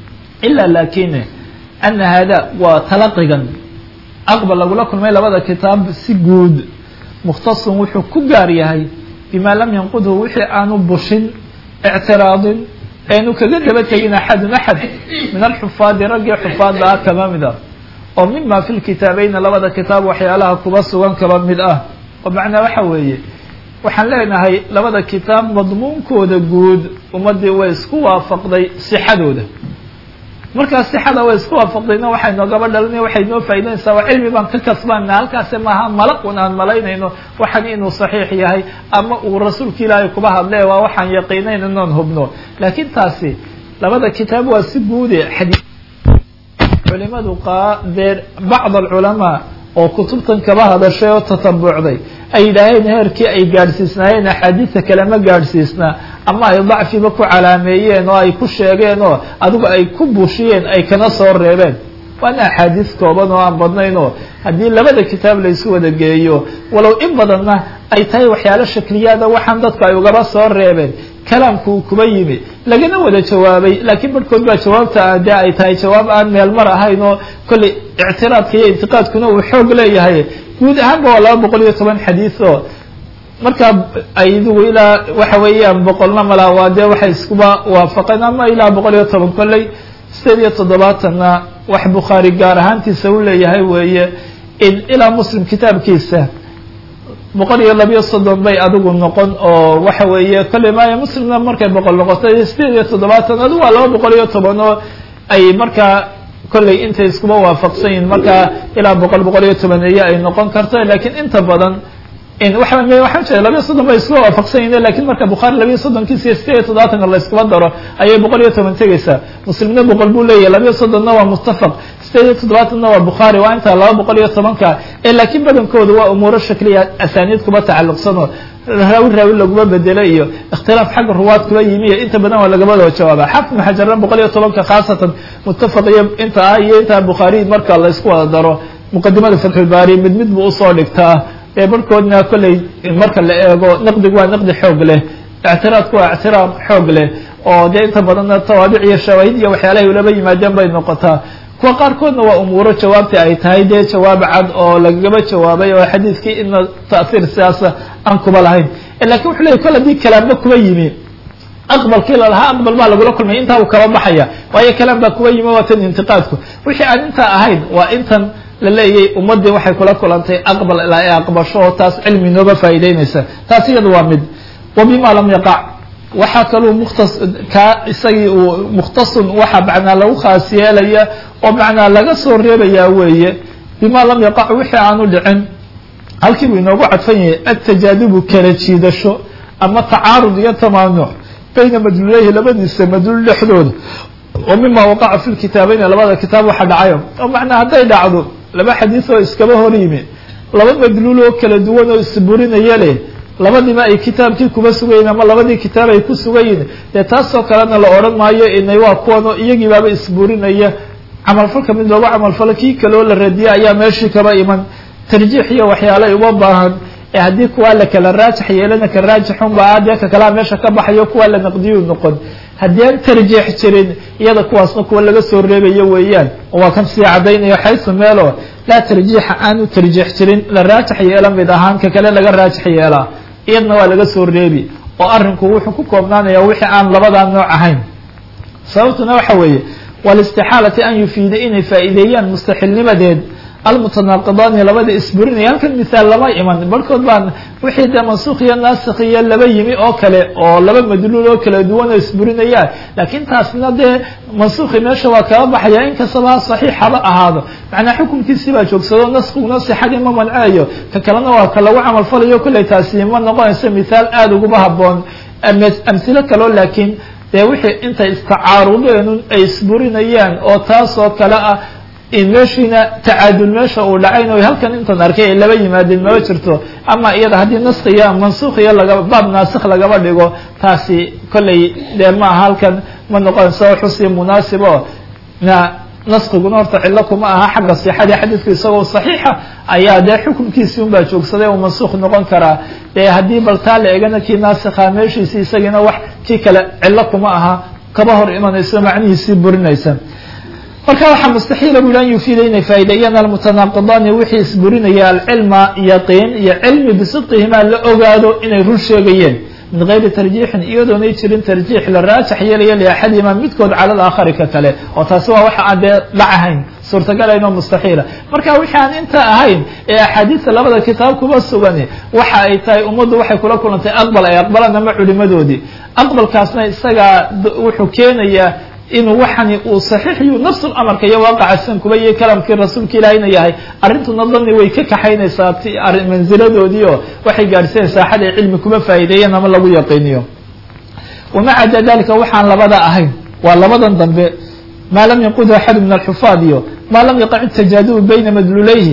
[SPEAKER 1] ila lakin ana hada waa talaqigan aqbal lagula kulmay labada kitaab si guud mukhtasun wuxuu ku gaar yahay bima lam yanqudhu wixii aanu bushin ictiraadin eenu kaga daba tegin axadun axad min alxufaadi raggii xufaadda ah kaba mid ah oo mima fi lkitaabeyna labada kitaab waxyaalaha kuba sugan kaba mid ah oo macnaa waxa weeye waxaan leenahay labada kitaab madmuunkooda guud ummaddii way isku waafaqday sixadooda markaa sixada way isku waafaqdayna waxay noogaba dhalinay waxay noo faa'idaynaysaa waa cilmi baan ka kasbaana halkaasi maaha mala un aan malaynayno waxan inuu saxiix yahay ama uu rasuulka ilaahay kuba hadle waa waxaan yaqiinayn inoon hubno laakiin taasi labada kitaab waa si guude xadii culimadu qaa dee bacd alculamaa oo kutubtan kaba hadashay oo tatabucday ay yidhaaheen heerkii ay gaadhsiisnaayeen axaadiida kale ma gaadhsiisnaa ama ay dacfiba ku calaameeyeen oo ay ku sheegeen oo adigu ay ku buushiyeen ay kana soo reebeen waana axaadiis kooban oo aan badnayn oo haddii labada kitaab la isu wada geeyo walow in badanna ay tahay waxyaalo shakliyaada waxaan dadku ay ugaba soo reebeen kalaamku uu kuba yimi lagana wada jawaabay laakiin barhkood baa jawaabta dee ay tahay jawaab aan meel mar ahayn oo kolley ictiraadka iyo intiqaadkuna uu xoog leeyahay guud ahaanba waa laba boqol iyo toban xadiis oo markaa aydugu ilaa waxa weeyaan boqolna malaa waa dee waxay iskuba waafaqeen ama ilaa boqol iyo toban kolley sideed iyo toddobaatanna wax bukhaari gaar ahaantiisa u leeyahay weeye in ilaa muslim kitaabkiisa boqol iyo labiyo soddon bay adigu noqon oo waxa weeye kolley maayo muslimna markay boqol noqotay sideed iyo toddobaatan adigu waa laba boqol iyo toban oo ay markaa kolley intay iskuba waafaqsan yihin markaa ilaa boqol boqol iyo tobaneeye ay noqon karto lakiin inta badan waa waxaan jeeda labiyo soddon bay iskuba waafaqsan yihin lakin marka bukhaari labiyo soddonkiisa iyo sideed iyo toddobaatanka la iskuba daro ayay boqol iyo toban tegeysaa muslimna boqol buu leeyahy labiyo soddonna waa muttafaq sideed iyo toddobaatanna waa bukhaari waa intaa laba boqol iyo tobanka ee laakiin badankooda waa umuuro shakliya asaaniid kuba tacalluqsanoo raawi raawi laguma bedelo iyo ikhtilaaf xagga ruwaad kuba yimi iyo inta badan waa lagabadoo jawaaba xafid maxajarna boqol iyo tobanka khaasatan muttafaq iyo inta ah iyo intaa bukhaari marka la isku wada daro muqadimada fatxulbaari mid mid buu usoo dhigtaa ee barhkoodna kolley marka la eego naqdigu waa naqdi xoog leh ictiraadku waa ictiraad xoog leh oo dee inta badanna tawaabic iyo shawaahid iyo waxyaalahay ulaba yimaadeen bay noqotaa kuwa qaarkoodna waa umuuro jawaabta ay tahay dee jawaab cad oo lagagaba jawaabay oo xadiidkii ina ta'hiir sidaasa aan kuba lahayn lakin wuxu leyahy kol haddii kalaamba kuba yimi aqbalkii lalahaa aqbal baa lagula kulmay intaa uu kaba baxaya waayo kalaam baa kuba yimi waa tan intiqaadku wixii aan intaa ahayn waa intan la leeyay ummaddii waxay kula kulantay aqbal ilaa ay aqbasho oo taas cilmi nooba faa'iideynaysa taas iyada waa mid wa bima lam yaqac waxaa kaluu mukhtas kaa isagii uu mukhtasun waxa macnaa lagu khaas yeelaya oo macnaa laga soo reebayaa weeye bima lam yaqac wixii aanu dhicin halkii buu inoogu cadfan yahay atajaadubu kala jiidasho ama tacaarud iyo tamaanuc bayna madluuleyhi labadiisa madluul dhexdooda oo mima waqaca fi lkitaabeyn labada kitaab waxa dhacayo oo macnaa hadday dhacdo laba xadiis oo iskaba hor yimi laba madluul oo kala duwan oo isburinaya leh labadiiba ay kitaabkii kuba sugayiin ama labadii kitaab ay ku sugayiin dee taasoo kalena la odhan maayo inay waa kuwan oo iyagii baaba isburinaya camalfalka mid loogu camalfalo kii kaleo la radiya ayaa meeshii kaba iman tarjiix iyo waxyaalay uma baahan ee haddii kuwaa la kala raajix yeelana ka raajixunba a dee ka kalaa meesha ka baxayo kuwaa la naqdiyu noqon haddii aan tarjiix jirin iyada kuwaasna kuwa laga soo reebayo weeyaan oo waa kan sii caddaynayo xaysu meelo laa tarjiixa aanu tarjiix jirin la raajix yeela mid ahaan ka kale laga raajix yeelaa iyadna waa laga soo reebi oo arrinku wuxuu ku koobnaanaya wixii aan labadaa nooc ahayn sababtuna waxa weeye walistixaalati an yufiida inay faa'iideeyaan mustaxilnimadeed almutanaaqidaani labada isburinaya halkan misaal lama iman barhkood baan wixii dee mansuukh iyo naasikh iyo laba yimi oo kale oo laba madluul oo kala duwan oo isburinayaan laakiin taasna dee mansuukhi meesha waa kaba baxaya inkastaba ha saxiix haba ahaado macnaa xukunkiisii baa joogsado naskiguna sixadii ma mancayo ka kalena waa ka lagu camalfalayo kolley taasi ma noqonayso mithaal aada uguba haboon amsilo kaleo laakiin dee wixii intay istacaarudeen ay isburinayaan oo taas oo kale ah in meeshiina tacaadul meesha uu dhacayn o halkan intan arkay ay laba yimaadeen maba jirto ama iyada haddii naskiya mansuukhiya laga baab naasikh lagaba dhigo taasi kolley dee maaha halkan ma noqonayso xusi munaasib o na naskiguna horta cillo kuma aha xagga sixadii xadiidku isagoo saxiixa ayaa dee xukunkiisii unbaa joogsaday uu mansuukh noqon karaa dee haddii bal taa la egana kii naasikha meeshiisi isagiina wax kii kale cillo kuma aha kaba hor imanayso macnihiisii burinaysa marka waxaa mustaxiila bu an yufiida inay faa'ideeyaan almutanaaqidaani wixii isburinaya alcilma yaqiin iyo cilmi bisidqihimaa la ogaado inay run sheegayeen min gayri tarjiixin iyadoonay jirin tarjiix la raajix yeelaya liaxadihima midkood cala alaakhari ka kale oo taasi waa waxa aan dee dhac ahayn suurtagalayn oo mustaxiila marka wixii aan inta ahayn ee axaadiista labada kitaab kuba sugani waxa ay tahay ummaddu waxay kula kulantay aqbal ay aqbalaan ama culimadoodii aqbalkaasna isagaa wuxuu keenayaa inuu waxani uu saxiixiyu nafs amarka iyo waaqaca sidan kuba iyo kalamkii rasuulka ilaahayna yahay arrintuna dani way ka kaxaynaysaa manziladoodii oo waxay gaadhsiinaysaa xad ay cilmi kuba faa'iideeyeen ama lagu yaqiiniyo wamaca da dalika waxaan labada ahayn waa labadan dambe maa lam yanqudhu axadu min alxufaad iyo maa lam yaqac tajaadulu bayna madlulayhi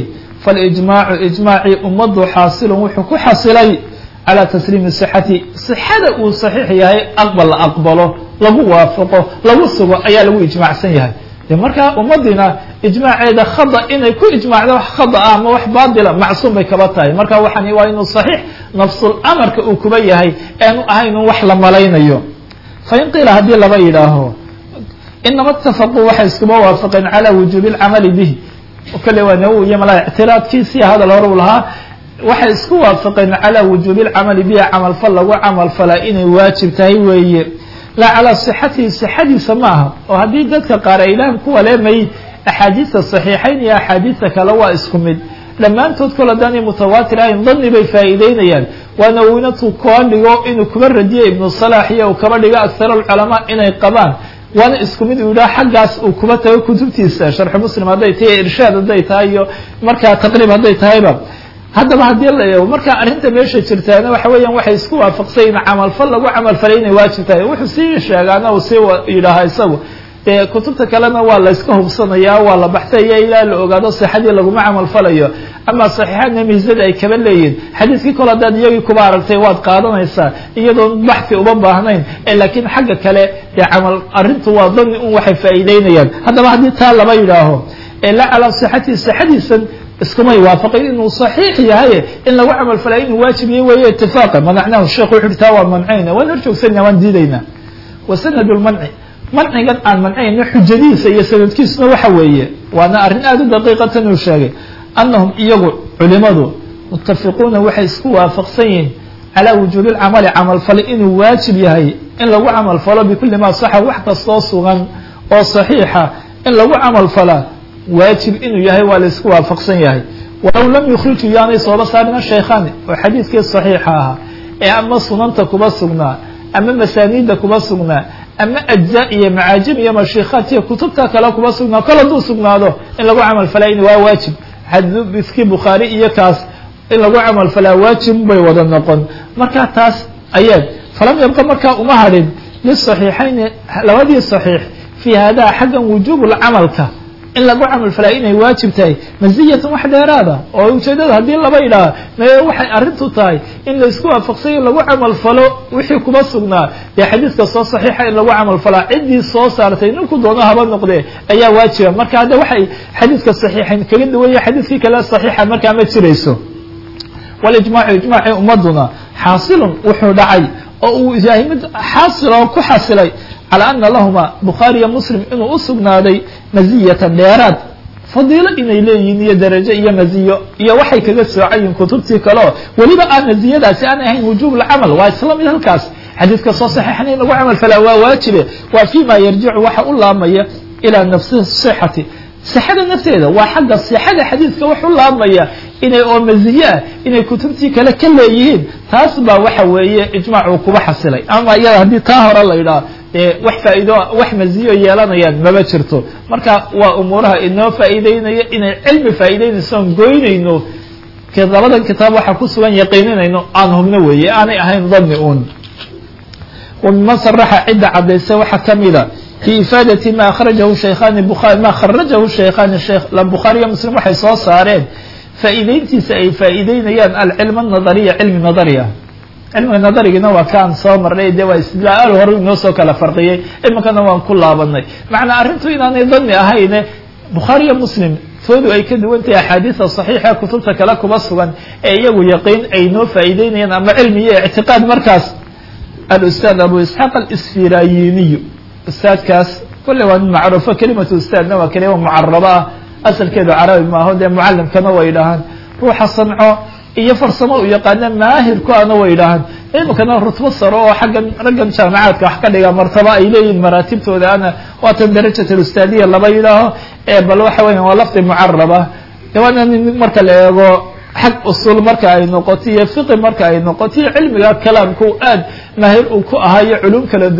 [SPEAKER 1] falijmaacu ijmaacii ummaddu xaasilun wuxuu ku xasilay calaa tasliimi sixati sixada uu saxiix yahay aqbal la aqbalo lagu waafaqo lagu sugo ayaa lagu ijmaacsan yahay de markaa ummadiina ijmaaceeda khada inay ku ijmaacdo wax khada ah ama wax baatila macsuum bay kaba tahay marka waxaan waa inuu saxiix nafsul amarka uu kuba yahay aanu ahayn wax la malaynayo fain qiila haddii laba yidhaaho inama itafaquu waxay iskuba waafaqeen calaa wujuubi lcamali bihi kale waa nawowi iyo malaa ictiraadkiisii hadal hore u lahaa waxay isku waafaqeen calaa wujuubi lcamali bihi camalfal lagu camalfalaa inay waajib tahay weeye laa calaa sixatihi sixadiisa ma aha oo haddii dadka qaar ay idhahan kuwa leemay axaadiista saxiixayn iyo axaadiista kale waa isku mid dhammaantood kol haddaanay mutawaatir ahayn dani bay faa'iideynayaan waana winatu koo dhigo inuu kuba radiyo ibnu salaax iyo uu kaba dhigo akhar alculamaa inay qabaan waana isku mid uu yidhaha xaggaas uu kuba tago kutubtiisa sharxu muslim hadday tahay irshaad hadday tahay iyo markaa taqriib hadday tahayba haddaba haddii la eego marka arrinta meesha jirtaana waxa weeyaan waxay isku waafaqsay in camalfal lagu camalfalay inay waajib tahay wuxuu sii sheegaana uu sii yidhaahaa isagu dee kutubta kalena waa la iska hubsanaya waa la baxtaya ilaa la ogaado sixadii laguma camalfalayo ama saxiixaadna miisada ay kaba leeyihin xadiiskii kole haddaad iyagii kuba aragtay waad qaadanaysaa iyadoon baxfi uma baahnayn laakiin xagga kale dee camal arrintu waa dani un waxay faa'iideynayaan haddaba haddii taa laba yidhaaho la calaa sixatihi sixadiisan iskumay waafaqin inuu صaxiix yahay in lagu camal falay inuu waajib yahy weeye itifaqa manacnahu sheekh wuxu uhi taa waa mancayna waan hor joogsanayna waan diidaynaa wa sanad lmanci mancigan aan mancayno xujadiisa iyo sanadkiisuna waxa weeye waana arrin aada u daqiiqatan uu sheegay anahum iyagu culimadu mutafiquuna waxay isku waafaqsan yihiin calaa wujuubi lcamali camalfali inuu waajib yahay in lagu camal falo bikuli ma saxa wax kastoo sugan oo صaxiixa in lagu camal falaa waajib inuu yahay waa la isku waafaqsan yahay walow lam yukhriju yaanay sooba saarina shaykhani oo xadiidkii saxiixa ahaa ee ama sunanta kuba sugnaa ama masaaniidda kuba sugnaa ama ajza iyo macaajim iyo mashiikaat iyo kutubta kale kuba sugnaa kol hadduu sugnaado in lagu camal falaa in waa waajib xadiiskii bukhaari iyo kaas in lagu camal falaa waajib bay wada noqon marka taas ayaad falam yabqa markaa uma hadhin lisaxiixayni labadii saxiix fii hada xaggan wujuubulcamalka in lagu camal falaa inay waajib tahay maziyatan wax dheeraada oo ujeedada haddii laba yidhaaha mee waxay arrintu tahay in la isku waafaqsayo lagu camal falo wixii kuba sugnaa dee xadiiska soo saxiixa in lagu camal falaa ciddii soo saartay ninku doono haba noqdee ayaa waajiba marka hadda waxay xadiiska saxiixayn kaga duwanya xadiiskii kale saxiixa markaa ma jirayso walijmaacu ijmaacii ummaduna xaasilun wuxuu dhacay oo uu yahay mid xaasil oo ku xasilay calى ana lahuma bukhaariyo muslim inuu u sugnaaday maziyatan dheeraad fadiilo inay leeyihiin iyo darajo iyo maziyo iyo waxay kaga soocayiin kutubtii kaleo weliba aan maziyadaasi aan ahayn wujuub lcamal waa isla mid halkaas xadiidka soo saxiixan in lagu camal falaa waa waajibe waa fi ma yarjicu waxa u laamaya ilaa nafsi sixati sixada nafteeda waa xagga sixada xadiidka wax u laamaya inay oo maziye ah inay kutubtii kale ka leeyihiin taas baa waxa weeye ijmaacuu kuba xasilay ama iyada haddii taa hore la yidhaah wax faa'iido wax maziyo yeelanayaan maba jirto marka waa umuuraha inoo faa'iideynaya inay cilmi faa'iideynayso oon goynayno labadan kitaab waxaa ku sugan yaqiininayno aan hubno weeye aanay ahayn dani un wa miman saraxa cidda cadaysa waxaa kamida fi ifaadati ma akhrajahu shaykhani buaari ma kharajahu shaykhani bukhaariyo muslim waxay soo saareen faa'iideyntiisa ay faa'iideynayaan alcilm anadariya cilmi nadariya cilmiga nadarigina waa kaan soo marnay de waa istidlaal hore inoo soo kala farqiyey iminkana waan ku laabanay macnaa arrintu inaanay dani ahayne bukhaariyo muslim toodu ay ka duwan tahay axaadiisa saxiixa kutubta kale kuba sugan ee iyagu yaqiin ay noo faa'iideynayaan ama cilmi iyo ictiqaad markaas alustaad abu isxaaq alisfirayiniyu ustaadkaas kolle waa nin macruufo kelimatu ustaadna waa kelima mucarabo ah asalkeedu carabi maaho dee mucalimkana way dhahaan ruuxa sanco iyo farsamo u yaqaana maahirku ana way idhaahaan iminkana rutbo saro oo xaggan raggan jaamacaadka wax ka dhiga martaba ay leeyihin maraatibtooda ana waatan darajat alustaadiya laba yidhaaho bal waxa weya waa lafdi mucaraba waana nin marka la eego xag usul marka ay noqoto iyo fiqi marka ay noqoto iyo cilmiga kalaamku aad maahir uu ku ahayo culum kala duwan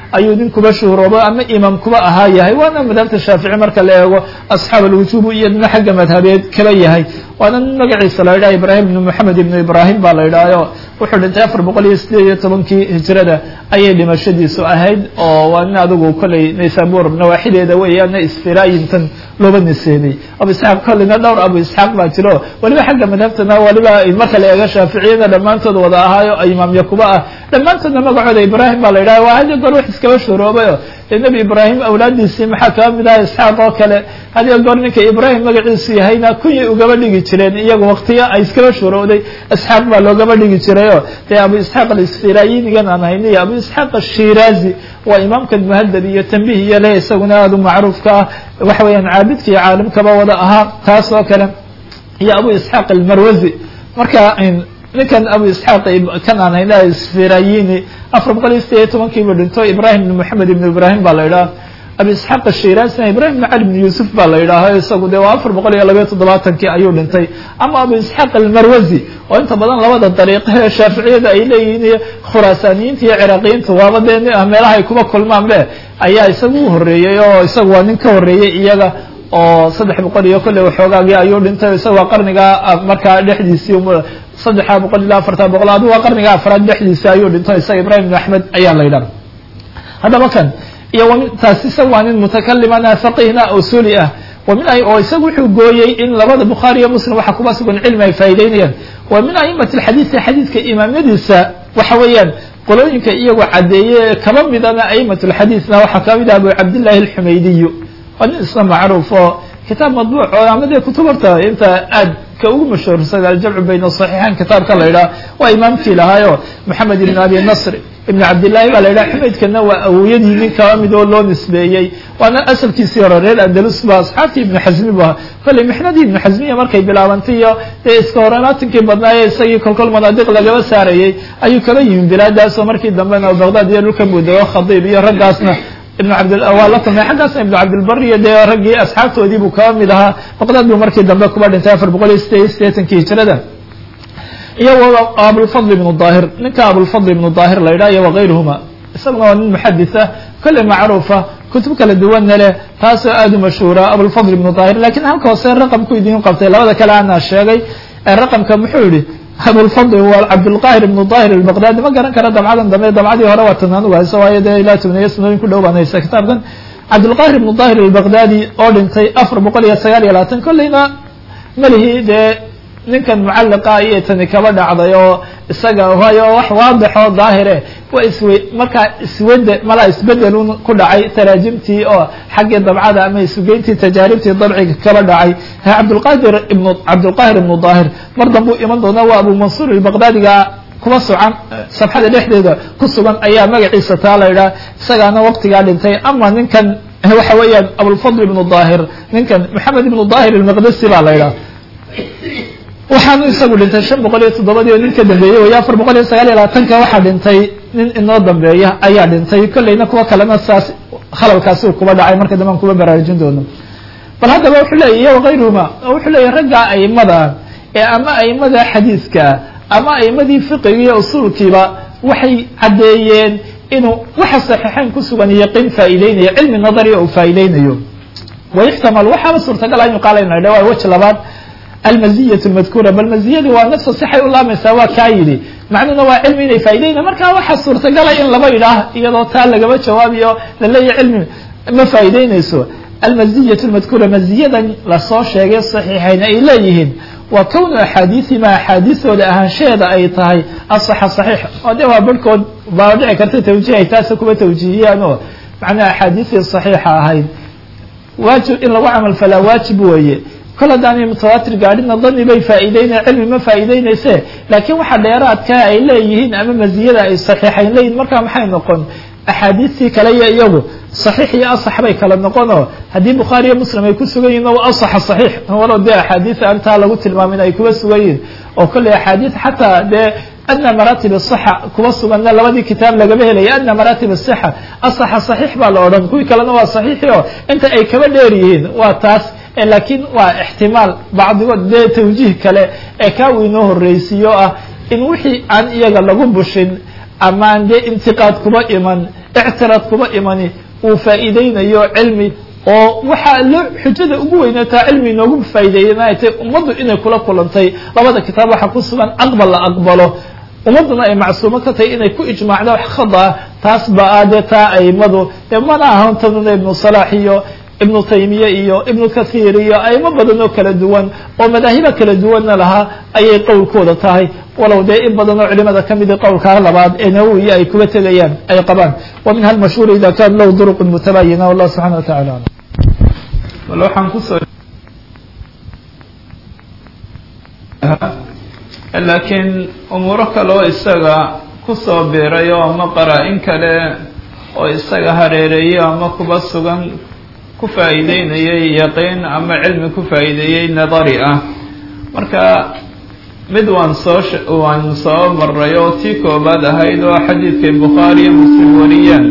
[SPEAKER 1] ayuu nin kuba shuhroobo ama imaam kuba ahaa yahay waana madhabta shaafici marka la eego asxaab alwujuub iyo dina xagga madhabeed kaba yahay waana nin magaciisa la yidhaha ibrahim ibnu moxamed ibnu ibrahim baa la yidhahyo wuxuu dhintay afar boqol iyo sideed iyo tobankii hijrada ayay dhimashadiisu ahayd oo waa nin adigu kolley naysabur nawaaxideeda weeyaana isfiraayintan looba niseebay abu isxaaq kolleyna dhowr abu isxaaq baa jiro waliba xagga madhabtana waliba marka la eego shaaficiyada dhammaantood wada ahaayo imaamya kuba ah dhammaantoodna magacooda ibrahim baa la yidhaha waa hadiyo goor wax iskaba shuhroobayo dee nebi ibraahim awlaadiisii maxaa kaba mid aha isxaaq oo kale hadiyo goor ninka ibraahim magaciisu yahayna kunyay ugaba dhigi jireen iyagu waktiya ay iskaba shuhrowday isxaaq baa loogaba dhigi jirayo dee abu isxaaq alisfirayinigan aan hayni iyo abu isxaaq ashiraazi waa imaamkan muhadab iyo tambih iyo leh isaguna aada u macruufka ah waxa weeyaan caabidka iyo caalimkaba wada ahaa taas oo kale iyo abu isxaaq almarwazi marka ninkan abu isxaaq kan aan hayna isfirayini afar boqol iyo sideed iyo tobankiibu dhinto ibrahim ibn moxamed ibn ibrahim baa la yidhaha abu isxaaq ashiraasina ibrahim ibn cali ibn yuusuf baa la yidhaaho isagu dee waa afar boqol iyo labayo toddobaatankii ayuu dhintay ama abu isxaaq almarwazi oo inta badan labada dariiqa ee shaaficiyada ay leeyihiin iyo khuraasaaniyiinta iyo ciraaqiyiinta waaba dee meelaha ay kuba kulmaan be ayaa isagu u horreeyey oo isagu waa nin ka horreeyey iyaga oo saddex boqol iyo kolley waxoogaagii ayuu dhintay isaga waa qarniga markaa dhexdiisii saddexa boqol ilaa afarta boqol adu waa qarniga afraad dhexdiisa ayuu dhinto isaga ibrahim ibn axmed ayaa la yidhaha haddaba kan iyo taas isaga waa nin mutakalimana faqihna usuli ah wamin oo isaga wuxuu gooyey in labada bukhaari iyo muslim waxa kuba sugan cilmi ay faa'ideynayaan wa min aimati alxadiidi xadiidka imaamyadiisa waxa weeyaan qolooyinka iyagoo caddeeye kaba midana aimat lxadiidna waxaa kaba mid ah abu cabdillahi alxumaydiyu waa nin isna macruuf oo kitaab madbuuc oo ama dee kutub horta inta aad ka ugu mashhuursan aljamcu bayna saxiixayn kitaabka la yidhaha waa imaamkii lahaayo moxamed ibn abi nasr ibn cabdillahi baa la yidhaha xumaydkana waa awowyadii nin kaba mid oo loo nisbeeyey waana asalkiisii hore reer andalus ba asxaabtii ibnu xasmi bu ahaa kolley mixnadii ibnu xasmiya markay bilaabantay iyo dee iska horenaatinkii badnaaye isagii kolkol manaadiq lagaba saarayey ayuu kaba yimi bilaadaas oo markii dambena baghdad iyo dhulka mudego khadiib iyo raggaasna ibn cabd waa la kulmay xaggaasna ibnu cabdilbar iyo dee raggii asxaabtoodii buu kaba mid ahaa baqdad buu markii dambe kuba dhintay afar boqol iyo sideed iyo sideetankii hijrada iyo abulfadl ibnu daahir ninka abulfadl ibnu daahir la yidhaha iyo wakayruhuma isaguna waa nin muxadis ah kolley macruufa kutub kala duwanna leh taasoo aada u mashhuura abulfadl ibnu daahir lakin halka hoose raqamku idiin qabtay labada kale ana sheegay raqamka muxuu yihi abulfadl waa cabdulqahir ibnu daahir albaqdadi ma garan kara dabcadan dambe dabcadii hore waa tanaan uga hayso waayo dee ilaa tobneeyo sanooyin ku dhow baan haysa kitaabkan cabdulqahir ibnu daahir albaqdadi oo dhintay afar boqol iyo sagaal iyo labaatan kolleyna malihi dee ninkan mucalliqa iyo tani kaba dhacday oo isaga waayo wax waadixoo daahire waa iswe markaa iswede malaa isbedelun ku dhacay taraajimtii oo xaggii dabcada ama isugeyntii tajaaribtii dabciga kaba dhacay cabdulqadir ibnu cabdulqahir ibnu daahir mar dambuu iman doona waa abu mansuur albaqdaadiga kuba sucan safxada dhexdeeda ku sugan ayaa magaciisa taa la yidhaha isagaana waqtigaa dhintay ama ninkan waxa weeyaan abulfadl ibnu daahir ninkan maxamed ibnu daahir almaqdasi baa la yidhaha waxaanu isagu dhintay shan boqol iyo toddobadii oo nin ka dambeeyey way afar boqol iyo sagaal iyo labaatanka waxaa dhintay nin inoo dambeeya ayaa dhintay kolleyna kuwa kalena saas khalalkaasi kuba dhacay marka dambe an kuba baraarujin doono bal haddaba wuxuu leeyahy iyo wakayruhuma wuxuu leeyahy raggaa aimada ee ama aimada xadiidkaa ama aimadii fiqiga iyo usuulkiiba waxay caddeeyeen inuu waxa saxiixeyn ku sugan yaqiin faa'iideynayo cilmi nadariya uu faa'iideynayo wayuxtamal waxaaba suurtagal an yuqaala ina dha waa weji labaad almaziya madkuura bal maziyadii waa nafsa sixay u laamaysaa waa kaa yidhi macnuhuna waa cilmi inay faa'iideyna marka waxaa suurtagala in laba yidhaah iyadoo taa lagaba jawaabiyo laleeyahy cilmi ma faa'iideynayso almaziyat lmadkuura maziyadan lasoo sheegay saxiixayn ay leeyihiin waa kownu axaadiisima axaadiisooda ahaanshaheeda ay tahay asaxa saxiix oo de waa barhkood baa dhici karta tawjiih ay taasa kuba tawjiihiyaan oo macnaha axaadiistii saxiixa ahayd waajib in lagu camal falaa waajib weeye kol haddaanay mutawaatir gaadhina dani bay faa'iideynaya cilmi ma faa'iideynayse laakiin waxa dheeraadkaa ay leeyihiin ama maziyada ay saxiixayn leeyihin markaa maxay noqon axaadiistii kale iyo iyagu saxiix iyo asax bay kala noqon oo haddii bukhaari iyo muslim ay ku sugan yihin o asaxa saxiix walow dee axaadiis aan taa lagu tilmaamin ay kuba sugan yihin oo kolley axaadiis xataa dee adna maratib asaxa kuba suganna labadii kitaab lagaba helaya adna maratib asaxa asaxa saxiix baa la odhan kuwii kalena waa saxiixi oo inta ay kaba dheer yihiin waa taas laakiin waa ixtimaal bacdigood dee tawjiih kale ee kaa uu inoo horreysiiyo ah in wixii aan iyaga lagu bushin amaan dee intiqaad kuba iman ictiraad kuba imani uu faa'iideynayo cilmi oo waxaa loo xujada ugu weynataa cilmi inoogu faa'ideeyana ay tahay ummaddu inay kula kulantay labada kitaab waxaa ku sugan aqbal la aqbalo ummadduna ay macsuumo ka tahay inay ku ijmaacda wax khadaa taas ba a dee taa aimadu dee mana ahan tanuna ibnu salaax iyo ibnu taymiye iyo ibnu kathiir iyo aimo badan oo kala duwan oo madaahiba kala duwanna lahaa ayay qowlkooda tahay walow dee in badan oo culimada kamidi qowlkaa labaad ee nawowiya ay kuga tegayaan ay qabaan wa minha almashhuur ida kan lahu duruq mutabayina wallah subxana wa tacala alam
[SPEAKER 2] bal waxaan kusoo laakiin umuuro kale oo isaga kusoo biiray oo ama qaraa-in kale oo isaga hareereeyey ama kuba sugan ku faa'iideynayay yaqiin ama cilmi ku faa'iideeyey nadari ah marka mid waan soo waan soo maray oo tii koobaad ahayd oo xadiidkay bukhaariyo muslim wariyaan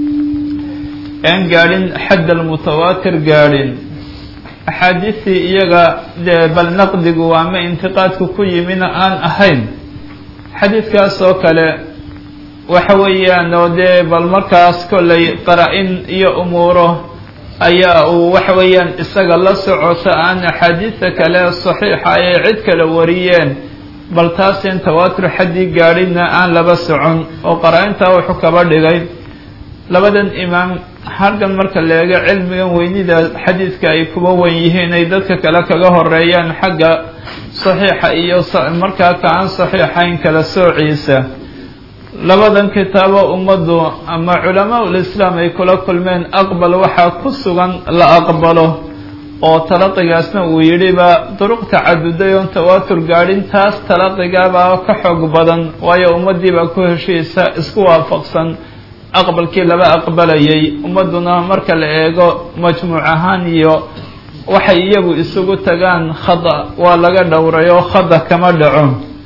[SPEAKER 2] aan gaadhin xadd almutawaatir gaadhin axaadiistii iyaga dee bal naqdigu ama intiqaadku ku yimina aan ahayn xadiidkaas oo kale waxa weeyaan oo dee bal markaas kollay qara-in iyo umuuro ayaa uu waxa weeyaan isaga la socota aan axaadiista kale saxiixa ay cid kale wariyeen bal taasin tawaatur xaddii gaadhinna aan laba socon oo qara-intaa wuxuu kaba dhigay labadan imaam halkan marka la eego cilmigan weynida xadiidka ay kuba wen yihiin ay dadka kale kaga horeeyaan xagga saxiixa iyo markaa ka aan saxiixayn kala soociisa labadan kitaabo ummaddu ama culamaa ulislaam ay kula kulmeen aqbal waxaa ku sugan la aqbalo oo talaqigaasna uu yidhiba duruq tacaduday oon tawaatur gaadhin taas talaqigaabaa ka xoog badan waayo ummaddiibaa ku heshiisa isku waafaqsan aqbalkii laba aqbalayay ummadduna marka la eego majmuuc ahaan iyo waxay iyagu isugu tagaan khada waa laga dhowray oo khada kama dhaco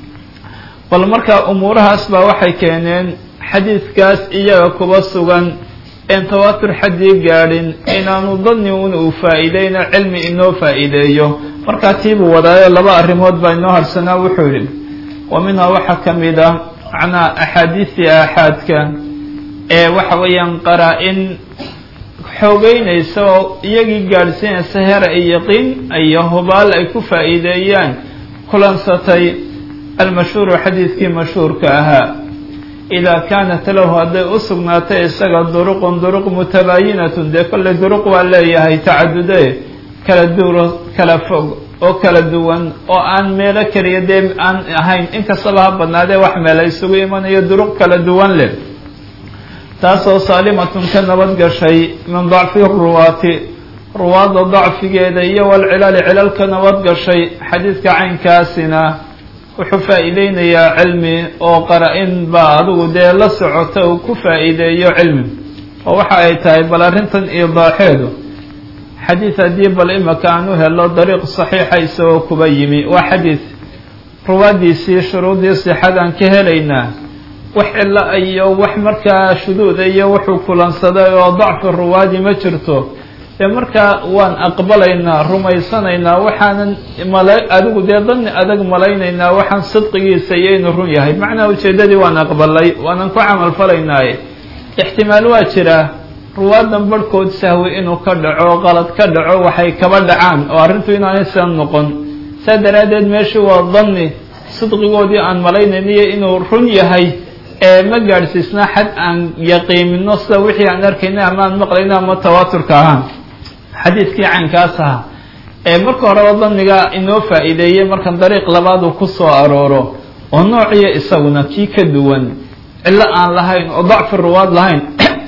[SPEAKER 2] bal marka umuurahaas baa waxay keeneen xadiidkaas iyaga kuba sugan een tawaatur xaddii gaadhin inaanu dani un uu faa'iideyno cilmi inoo faa'iideeyo markaa tiibuu wadaayo laba arrimood baa inoo harsanaa wuxuu yidhi wa minhaa waxaa ka mid ah macnaa axaadiistii aaxaadka ee waxa weeyaan qaraa-in xoogeynaysa oo iyagii gaadhsiinaysa hera iyo yaqiin iyo hubaal ay ku faa'iideeyaan kulansatay almashhuuru xadiidkii mashhuurka ahaa idaa kaanat lahu hadday u sugnaatay isaga duruqun duruq mutabaayinatun dee kolley duruq waa leeyahay tacadude kala duuro kala fog oo kala duwan oo aan meelo keliya dee aan ahayn inkastaba ha badnaadee wax meela isugu imanayo duruq kala duwan leh taasoo saalimatun ka nabad gashay min dacfi ruwaati ruwaadda dacfigeeda iyo walcilaali cilal ka nabad gashay xadiidka caynkaasina wuxuu faa'iideynayaa cilmi oo qara-in baa adigu dee la socota uu ku faa'iideeyo cilmi oo waxa ay tahay bal arrintan iidaaxeedu xadiid haddii bal imaka aan u helo dariiq saxiixa isagoo kuba yimi waa xadiid ruwaaddiisii shuruudii sixadaan ka helaynaa wax cilo iyo wax markaa shuduuda iyo wuxuu kulansaday oo dacfi ruwaadi ma jirto dee markaa waan aqbalaynaa rumaysanaynaa waxaanan mala adigu dee dani adag malaynaynaa waxaan sidqigiisa iyo inuu run yahay macnaa ujeeddadii waan aqbalay waanan ku camal falaynaaye ixtimaal waa jiraa ruwaadan barhkood sahwi inuu ka dhaco qalad ka dhaco waxay kaba dhacaan oo arrintu inaanay sidan noqon saa daraaddeed meeshii waa dani sidqigoodii aan malaynayniyo inuu run yahay ee ma gaadhsiisna xad aan yaqiimino sida wixii aan arkayna ama aan maqlayno ama tawaaturka ahaan xadiidkii caynkaas ahaa ee marka horeba daniga inoo faa'iideeyey markan dariiq labaad uu ku soo arooro oo noociyo isaguna kii ka duwan cillo aan lahayn oo dacfi ruwaad lahayn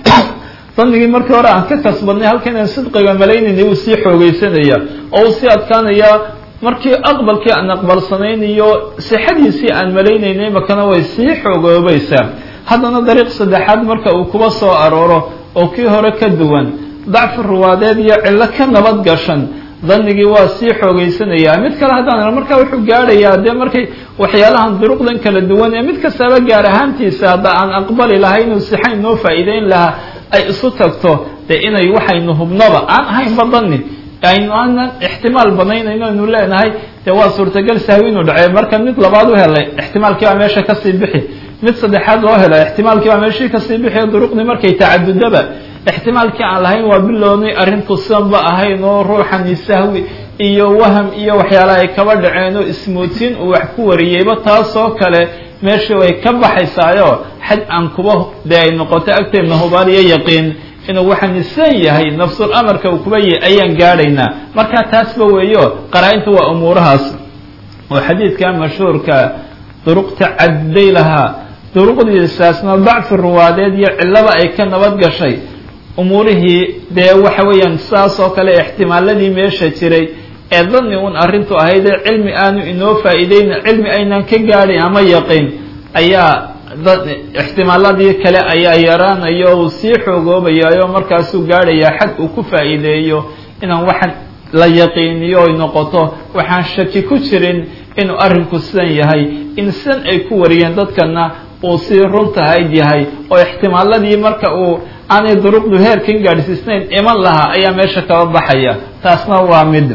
[SPEAKER 2] danigii markii hore aan ka kasbadnay halka inaan sidqiga malaynayna uu sii xoogeysanaya oo uu sii adkaanaya markii aqbalkii aan aqbalsanaynayo sixadiisii aan malaynaynay makana way sii xoogoobaysaa haddana dariiq saddexaad marka uu kuba soo arooro oo kii hore ka duwan dacfi ruwaadeed iyo cillo ka nabad gashan danigii waa sii xoogeysanayaa mid kale haddaan markaa wuxuu gaadhayaa dee markay waxyaalahan duruqdan kala duwan ee mid kastaba gaar ahaantiisa hadda aan aqbali lahay inuu sixayn noo faa'iideyn lahaa ay isu tagto dee inay waxaynu hubnoba aan ahaynba dani aynu aanan ixtimaal banaynayno aynu leenahay dee waa suurtagal sahwi inuu dhacey marka mid labaad u helay ixtimaalkii baa meesha kasii bixi
[SPEAKER 1] mid saddexaad loo helo ixtimaalkii baa meeshii kasii bixiyo duruqdii markay tacadudaba ixtimaalkii aan lahayn waa bilownay arrintu sidanba ahayn oo ruuxani sahwi iyo waham iyo waxyaalaha ay kaba dhaceen oo ismoodsiin uu wax ku wariyeyba taasoo kale meeshii way ka baxaysaayo xad aan kuba dee ay noqoto agteedna hubaal iyo yaqiin inuu waxaan san yahay nafsul amarka uu kuba yahy ayaan gaadhaynaa marka taasba weeyo qaraa-inta waa umuurahaas oo xadiidka mashhuurka duruq tacaduday lahaa duruqdiisaasna dacfi ruwaadeed iyo cillaba ay ka nabad gashay umuurihii dee waxa weeyaan saas oo kale ixtimaaladii meesha jiray ee dani un arrintu ahaydee cilmi aanu inoo faa'iideyn cilmi aynaan ka gaadhayn ama yaqiin ayaa ixtimaaladii kale ayaa yaraanayo uu sii xoogoobayayo markaasuu gaadhayaa xad uu ku faa'iideeyo inaan waxaan la yaqiiniyo ay noqoto waxaan shaki ku jirin inuu arrinku sidan yahay in sidan ay ku wariyeen dadkana uu sii runtahayd yahay oo ixtimaaladii marka uu aanay duruqdu heerkan gaadhsiisnayn iman lahaa ayaa meesha kaba baxaya taasna waa mid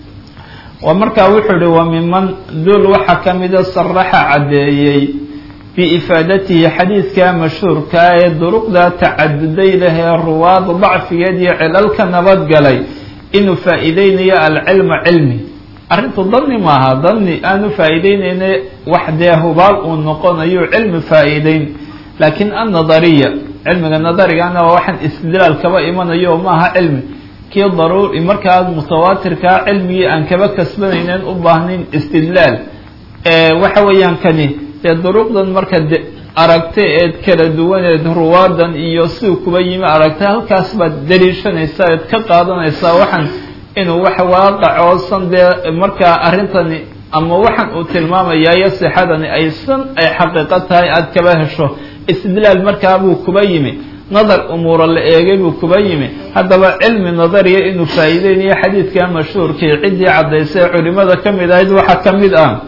[SPEAKER 1] markaa wuxuu ihi wa miman dul waxaa ka mida saraxa caddeeyey biifaadatihi xadiidka mashhuurkaa ee duruqda tacaduday lehee ruwaad dacfigeed iyo cilalka nabadgalay inuu faa'iideynayo alcilma cilmi arrintu dani maaha dani aanu faa'iideyneyna wax dee hubaal uu noqonayo cilmi faa'iideyn laakiin annadariya cilmiga nadarigana waa waxaan istidlaal kaba imanayo maaha cilmi kii daruuri markaa mutawaatirkaa cilmigii aan kaba kasbanaynen u baahnayn istidlaal waxa weeyaan kani dee duruqdan marka de aragta eed kala duwaneed ruwaadan iyo siuu kuba yimi aragta halkaas baad daliishanaysaa eed ka qaadanaysaa waxaan inuu wax waaqacoosan dee markaa arrintani ama waxaan uu tilmaamayayo sixadani aysan ay xaqiiqo tahay aada kaba hesho istidlaal markaa buu kuba yimi nadar umuura la eegay buu kuba yimi haddaba cilmi nadariya inuu faa'iideynayo xadiidka mashhuurkii ciddii caddaysay culimada ka mid ahayd waxaa ka mid ah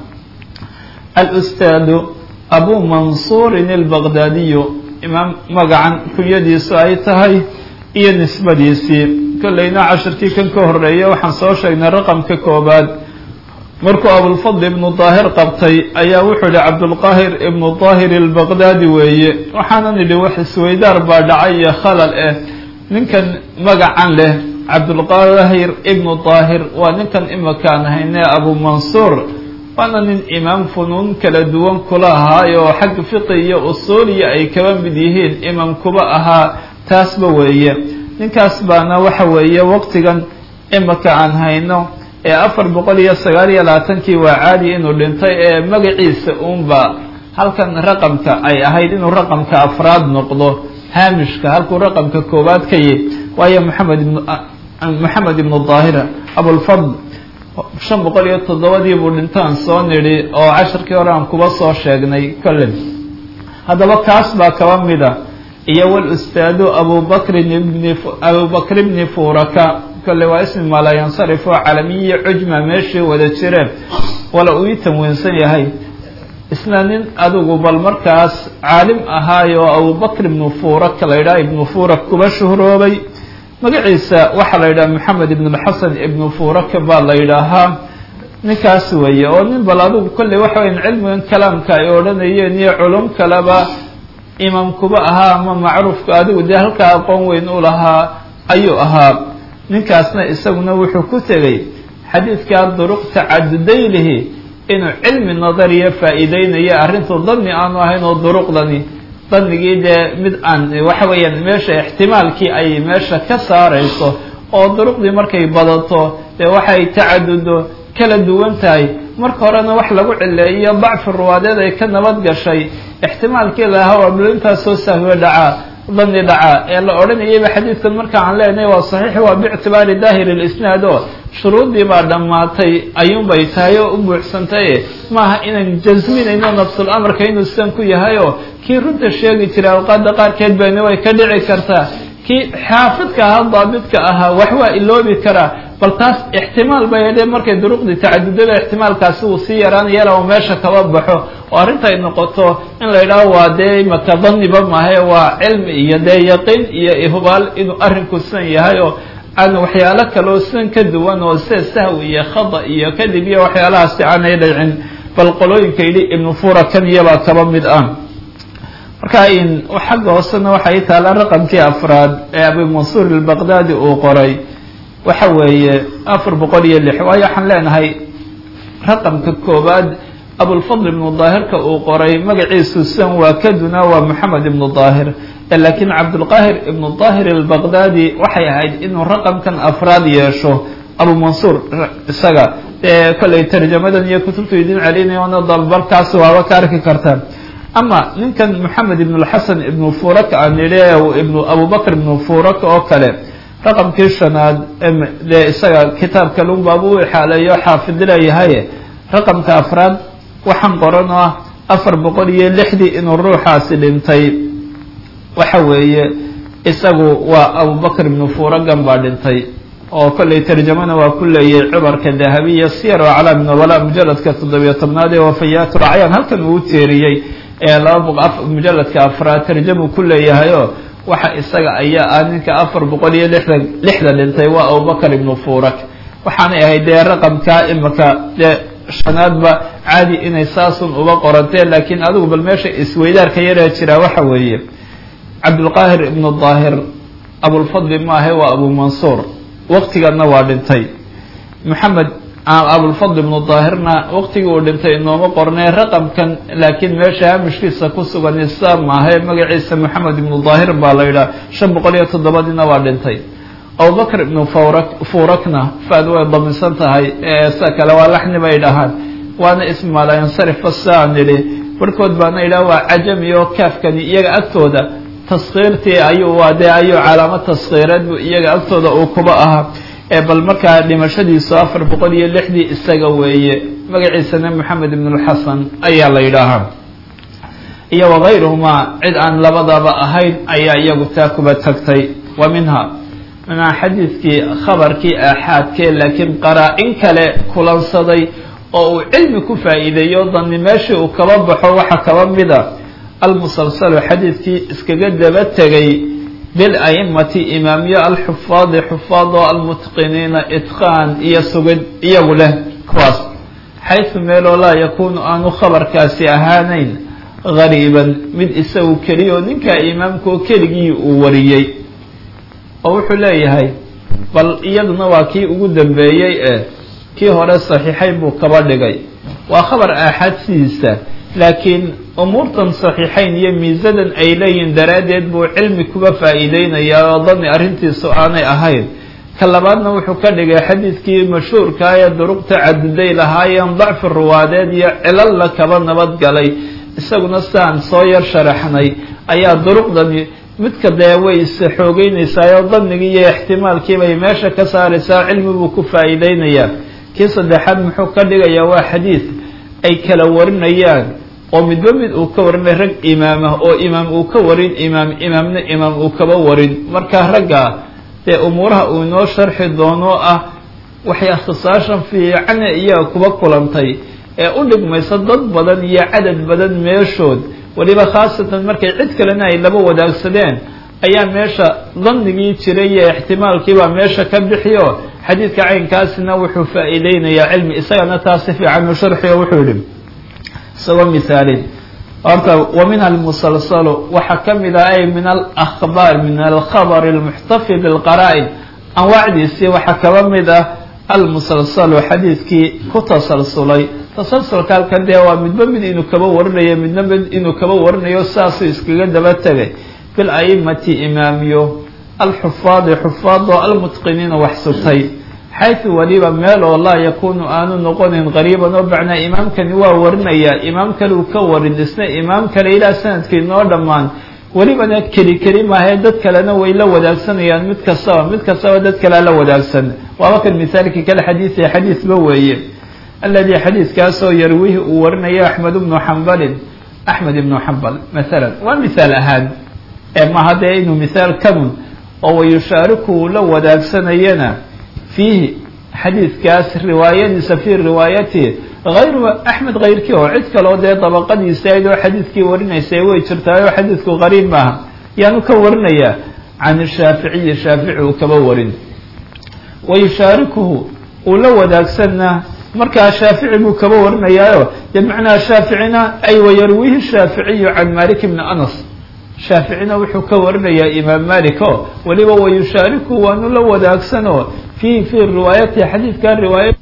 [SPEAKER 1] alustaadu abu mansuurin albaqdaadiyu imaam magacan kunyadiisu ay tahay iyo nisbadiisii kollayna cashirkii kan ka horeeya waxaan soo sheegnay raqamka koobaad markuu abulfadl ibnu daahir qabtay ayaa wuxuu yihi cabdulqaahir ibnu daahir albaqdaadi weeye waxaanan idhi wax isweydaar baa dhacay iyo khalal ah ninkan magacan leh cabdulqaahir ibnu daahir waa ninkan imakaan hayne abu mansuur waana nin imaam funuun kala duwan kula ahaayo oo xagga fiqi iyo usuuliya ay kaba mid yihiin imaam kuba ahaa taasba weeye ninkaas baana waxa weeye waqtigan imaka aan hayno ee afar boqol iyo sagaal iyo labaatankii waa caadi inuu dhintay ee magaciisa uunba halkan raqamka ay ahayd inuu raqamka afraad noqdo haamishka halkuu raqamka koowaad ka yihi waayo maxamed ibn maxamed ibnu daahira abulfadl shan boqol iyo toddobadii buu dhintaan soo nidhi oo casharkii hore aan kuba soo sheegnay kolley haddaba kaas baa kaba mida iyo walustaadu abubakrin ibni abubakr ibni furaka kolley waa ismi malayansarif oo calamiyiyo cujma meeshii wada jireen wala uu ii tanwiinsan yahay isna nin adigu bal markaas caalim ahaayo abubakr ibnu furak la yidhaha ibnu furak kuba shuhroobay magaciisa waxaa la yidhaha maxamed ibn xasan ibnu furaka baa la yidhaahaa ninkaas weeye oo nin bal adigu kolley waxa weyan cilmigan kalaamka ay odhanayeen iyo culum kaleba imaam kuba ahaa ama macruufka adigu dee halkaa aqoon weyn u lahaa ayuu ahaa ninkaasna isaguna wuxuu ku tegey xadiidkaa duruq tacadudaylihi inuu cilmi nadariya faa'iideynayo arrintu dani aanu ahayn oo duruqdani danigii dee mid aan waxa weeyaan meesha ixtimaalkii ay meesha ka saarayso oo duruqdii markay badato dee waxay tacadudo kala duwan tahay marka horena wax lagu cileeyo dacfi ruwaadeed ay ka nabad gashay ixtimaalkii lahaa waa blo intaasoo sahwe dhacaa dani dhacaa ee la odhanayayba xadiidkan marka aan leenahay waa saxiix waa biictibaari daahiri lisnaad oo shuruuddii baa dhammaatay ayuunbay tahay oo u buuxsantaye maaha inaan jasminayno nafsul amarka inuu sidan ku yahay oo kii runta sheegi jiray awqaada qaarkeed bayna way ka dhici kartaa kii xaafidka ahaa daabidka ahaa wax waa iloobi karaa bal taas ixtimaal bay hedhee markay duruqdii tacadudada ixtimaalkaasi uu sii yaraanayala oo meesha kaba baxo oo arrinta ay noqoto in la yidhaaho waa dee imaka daniba mahe waa cilmi iyo dee yaqiin iyo ihubaal inuu arrinku sidan yahay oo aan waxyaalo kaleo sidan ka duwan oo sida sahwi iyo khada iyo kadib iyo waxyaalahaasi aanay dhicin bal qolooyinka yidhi ibnu fura kan iyabaa kaba mid ah
[SPEAKER 2] marka in xagga hoosena waxay taala raqamkii afraad ee abu mansuur albaqdaadi uu qoray waxa weeye afar boqol iyo lix waayo waxaan leenahay raqamka koowaad abulfadl ibnu daahirka uu qoray magaciisu san waa kaduna waa moxamed ibnu daahir laakiin cabdulqaahir ibnu daahir albaqdaadi waxay ahayd inuu raqamkan afraad yeesho abu mansuur isaga ee kollay tarjamadan iyo kutubtu idin celinayoona dalbarkaas waaba ka arki kartaan ama ninkan moxamed ibn lxasan ibnu furak aan idhi ibnu abubakr ibnu furak oo kale raqamkii shanaad dee isaga kitaabka lunbaabu u ixaaleeyo xaafid leeyahay raqamka afraad waxaan qoran oo ah afar boqol iyo lixdii inuu ruuxaasi dhintay waxa weeye isagu waa abubakr ibnu furagan baa dhintay oo kollay tarjamana waa ku leeyay cubarka dahabiya siyar oo calaam nobala mujaladka toddobiyo tobnaad ee wafayaat lacyaan halkan uu teeriyey ee laba mujaladka afraad tarjamu ku leeyahayo waxa isaga ayaa ah ninka afar boqol iyo lixdan lixda dhintay waa abubakr ibnu furak waxaanay ahayd dee raqamka imika dee shanaadba caadi inay saasun uba qoranteen laakiin adigu bal meesha isweydaarka yaree jiraa waxa weeye cabdulqaahir ibnu daahir abulfadli maahe waa abu mansuur waqtiganna waa dhintay moxamed abulfadl ibnu daahirna waqtigii uu dhintay inooma qornay raqamkan laakiin meesha hamishkiisa ku sugan isa maahe magaciisa moxamed ibnu daahir baa la yidhaha shan boqol iyo toddobadiina waa dhintay abubakr ibnu furak furakna faad way damisan tahay sa kale waa laxni bay dhahaan waana ismi malayansarifa saan idhi barhkood baana yidhaha waa cajami oo kaafkani iyaga agtooda taskiirtii ayuu waa dee ayuu calaamad taskiireed bu iyaga agtooda uu kuba ahaa ee bal markaa dhimashadiisu afar boqol iyo lixdii isaga weeye magaciisana moxamed ibn lxasan ayaa la yidhaahaa iyo wakayruhumaa cid aan labadaba ahayn ayaa iyagu taa kuba tagtay wa minha minaa xadiidkii khabarkii aaxaadkee laakiin qaraa-in kale kulansaday oo uu cilmi ku faa'iideeyo dani meeshii uu kaba baxo waxa kaba mida almusalsalu xadiidkii iskaga daba tegay bilaimati imaamyo alxufaadi xufaad oo almutqiniina itqaan iyo sugid iyagu leh kuwaas xaysu meeloo laa yakuunu aanu khabarkaasi ahaanayn gariiban mid isagu keliya oo ninkaa imaamka oo keligii uu wariyey oo wuxuu leeyahay bal iyaduna waa kii ugu dambeeyey ee kii hore saxiixayn buu kaba dhigay waa khabar aaxaad sidiisa laakiin umuurtan saxiixayn iyo miisadan ay leeyihin daraaddeed buu cilmi kuba faa'iideynayaa oo dani arrintiisu aanay ahayn ka labaadna wuxuu ka dhigay xadiidkii mashhuurkaa ee duruqta cadiday lahaayeen dacfi ruwaadeed iyo cilalla kaba nabadgalay isaguna sidaan soo yar sharaxnay ayaa duruqdani midka dee way is xoogeynaysaa oo danigii iyo ixtimaalkii bay meesha ka saaraysaa cilmi buu ku faa'iideynayaa kii saddexaad muxuu ka dhigayaa waa xadiid ay kala warinayaan oo midba mid uu ka warinay rag imaamah oo imaam uu ka warin imaam imaamna imaam uu kaba warin marka ragga dee umuuraha uu inoo sharxi doono ah waxay ikhtisaashan fiicane iyaga kuba kulantay ee u dhigmaysa dad badan iyo cadad badan meeshood weliba khaasatan markay cid kalena ay laba wadaagsadeen ayaa meesha danigii jiray iyo ixtimaalkiibaa meesha ka bixiyo xadiidka caynkaasina wuxuu faa'iideynayaa cilmi isagana taas si fiican u sharxiyo wuxuu yihi isagoo misaalin horta wa min almusalsalu waxaa ka mid ah ay min alahbaar min alkhabr almuxtafi bilqaraa-in anwaacdiisii waxaa kaba mid ah almusalsalu xadiidkii ku tasalsulay tasalsulka halkan dee waa midba mid inuu kaba warinayo midna mid inuu kaba warinayo saasuu iskaga daba tegay bil aimati imaamiyo alxufaadi xufaadoo almutqiniina wax sutay xaytu weliba meel oo laa yakunu aanu noqonin qariiban oo bacnaa imaamkani waa warinayaa imaam kale uu ka warin isna imaam kale ilaa sanadkii noo dhammaan welibana keli keli maahee dad kalena way la wadaagsanayaan mid kastaba mid kastaba dad kalea la wadaagsan waaba kan misaalkii kale xadiiثe xadiisba weeye aladi xadiiskaasoo yarwihi uu warinayo axmed bnu xambalin axmed ibnu xambal masalan waa misaal ahaan ee maha dee inuu misaal kanun oo wayushaariku uu la wadaagsanayana fiihi xadiidkaas riwaayadiisa fii riwaayatihi hayru axmed kayrkii oo cid kaloo dee dabaqadiisa ayd oo xadiidkii warinaysa way jirtaay oo xadiidku qariib maaha yaanu ka warinayaa can shaaficiyi shaafici uu kaba warin wayushaarikuhu uu la wadaagsanna markaa shaafici buu kaba warinayaayo dee macnaha shaaficina ay wayarwihi shaaficiyu can malik bni anas
[SPEAKER 1] shaaficina wuxuu ka warinayaa imaam malik o weliba wayushaariku waanu la wadaagsanoo fiihi fii riwaayatihi xadiidkan riwaaya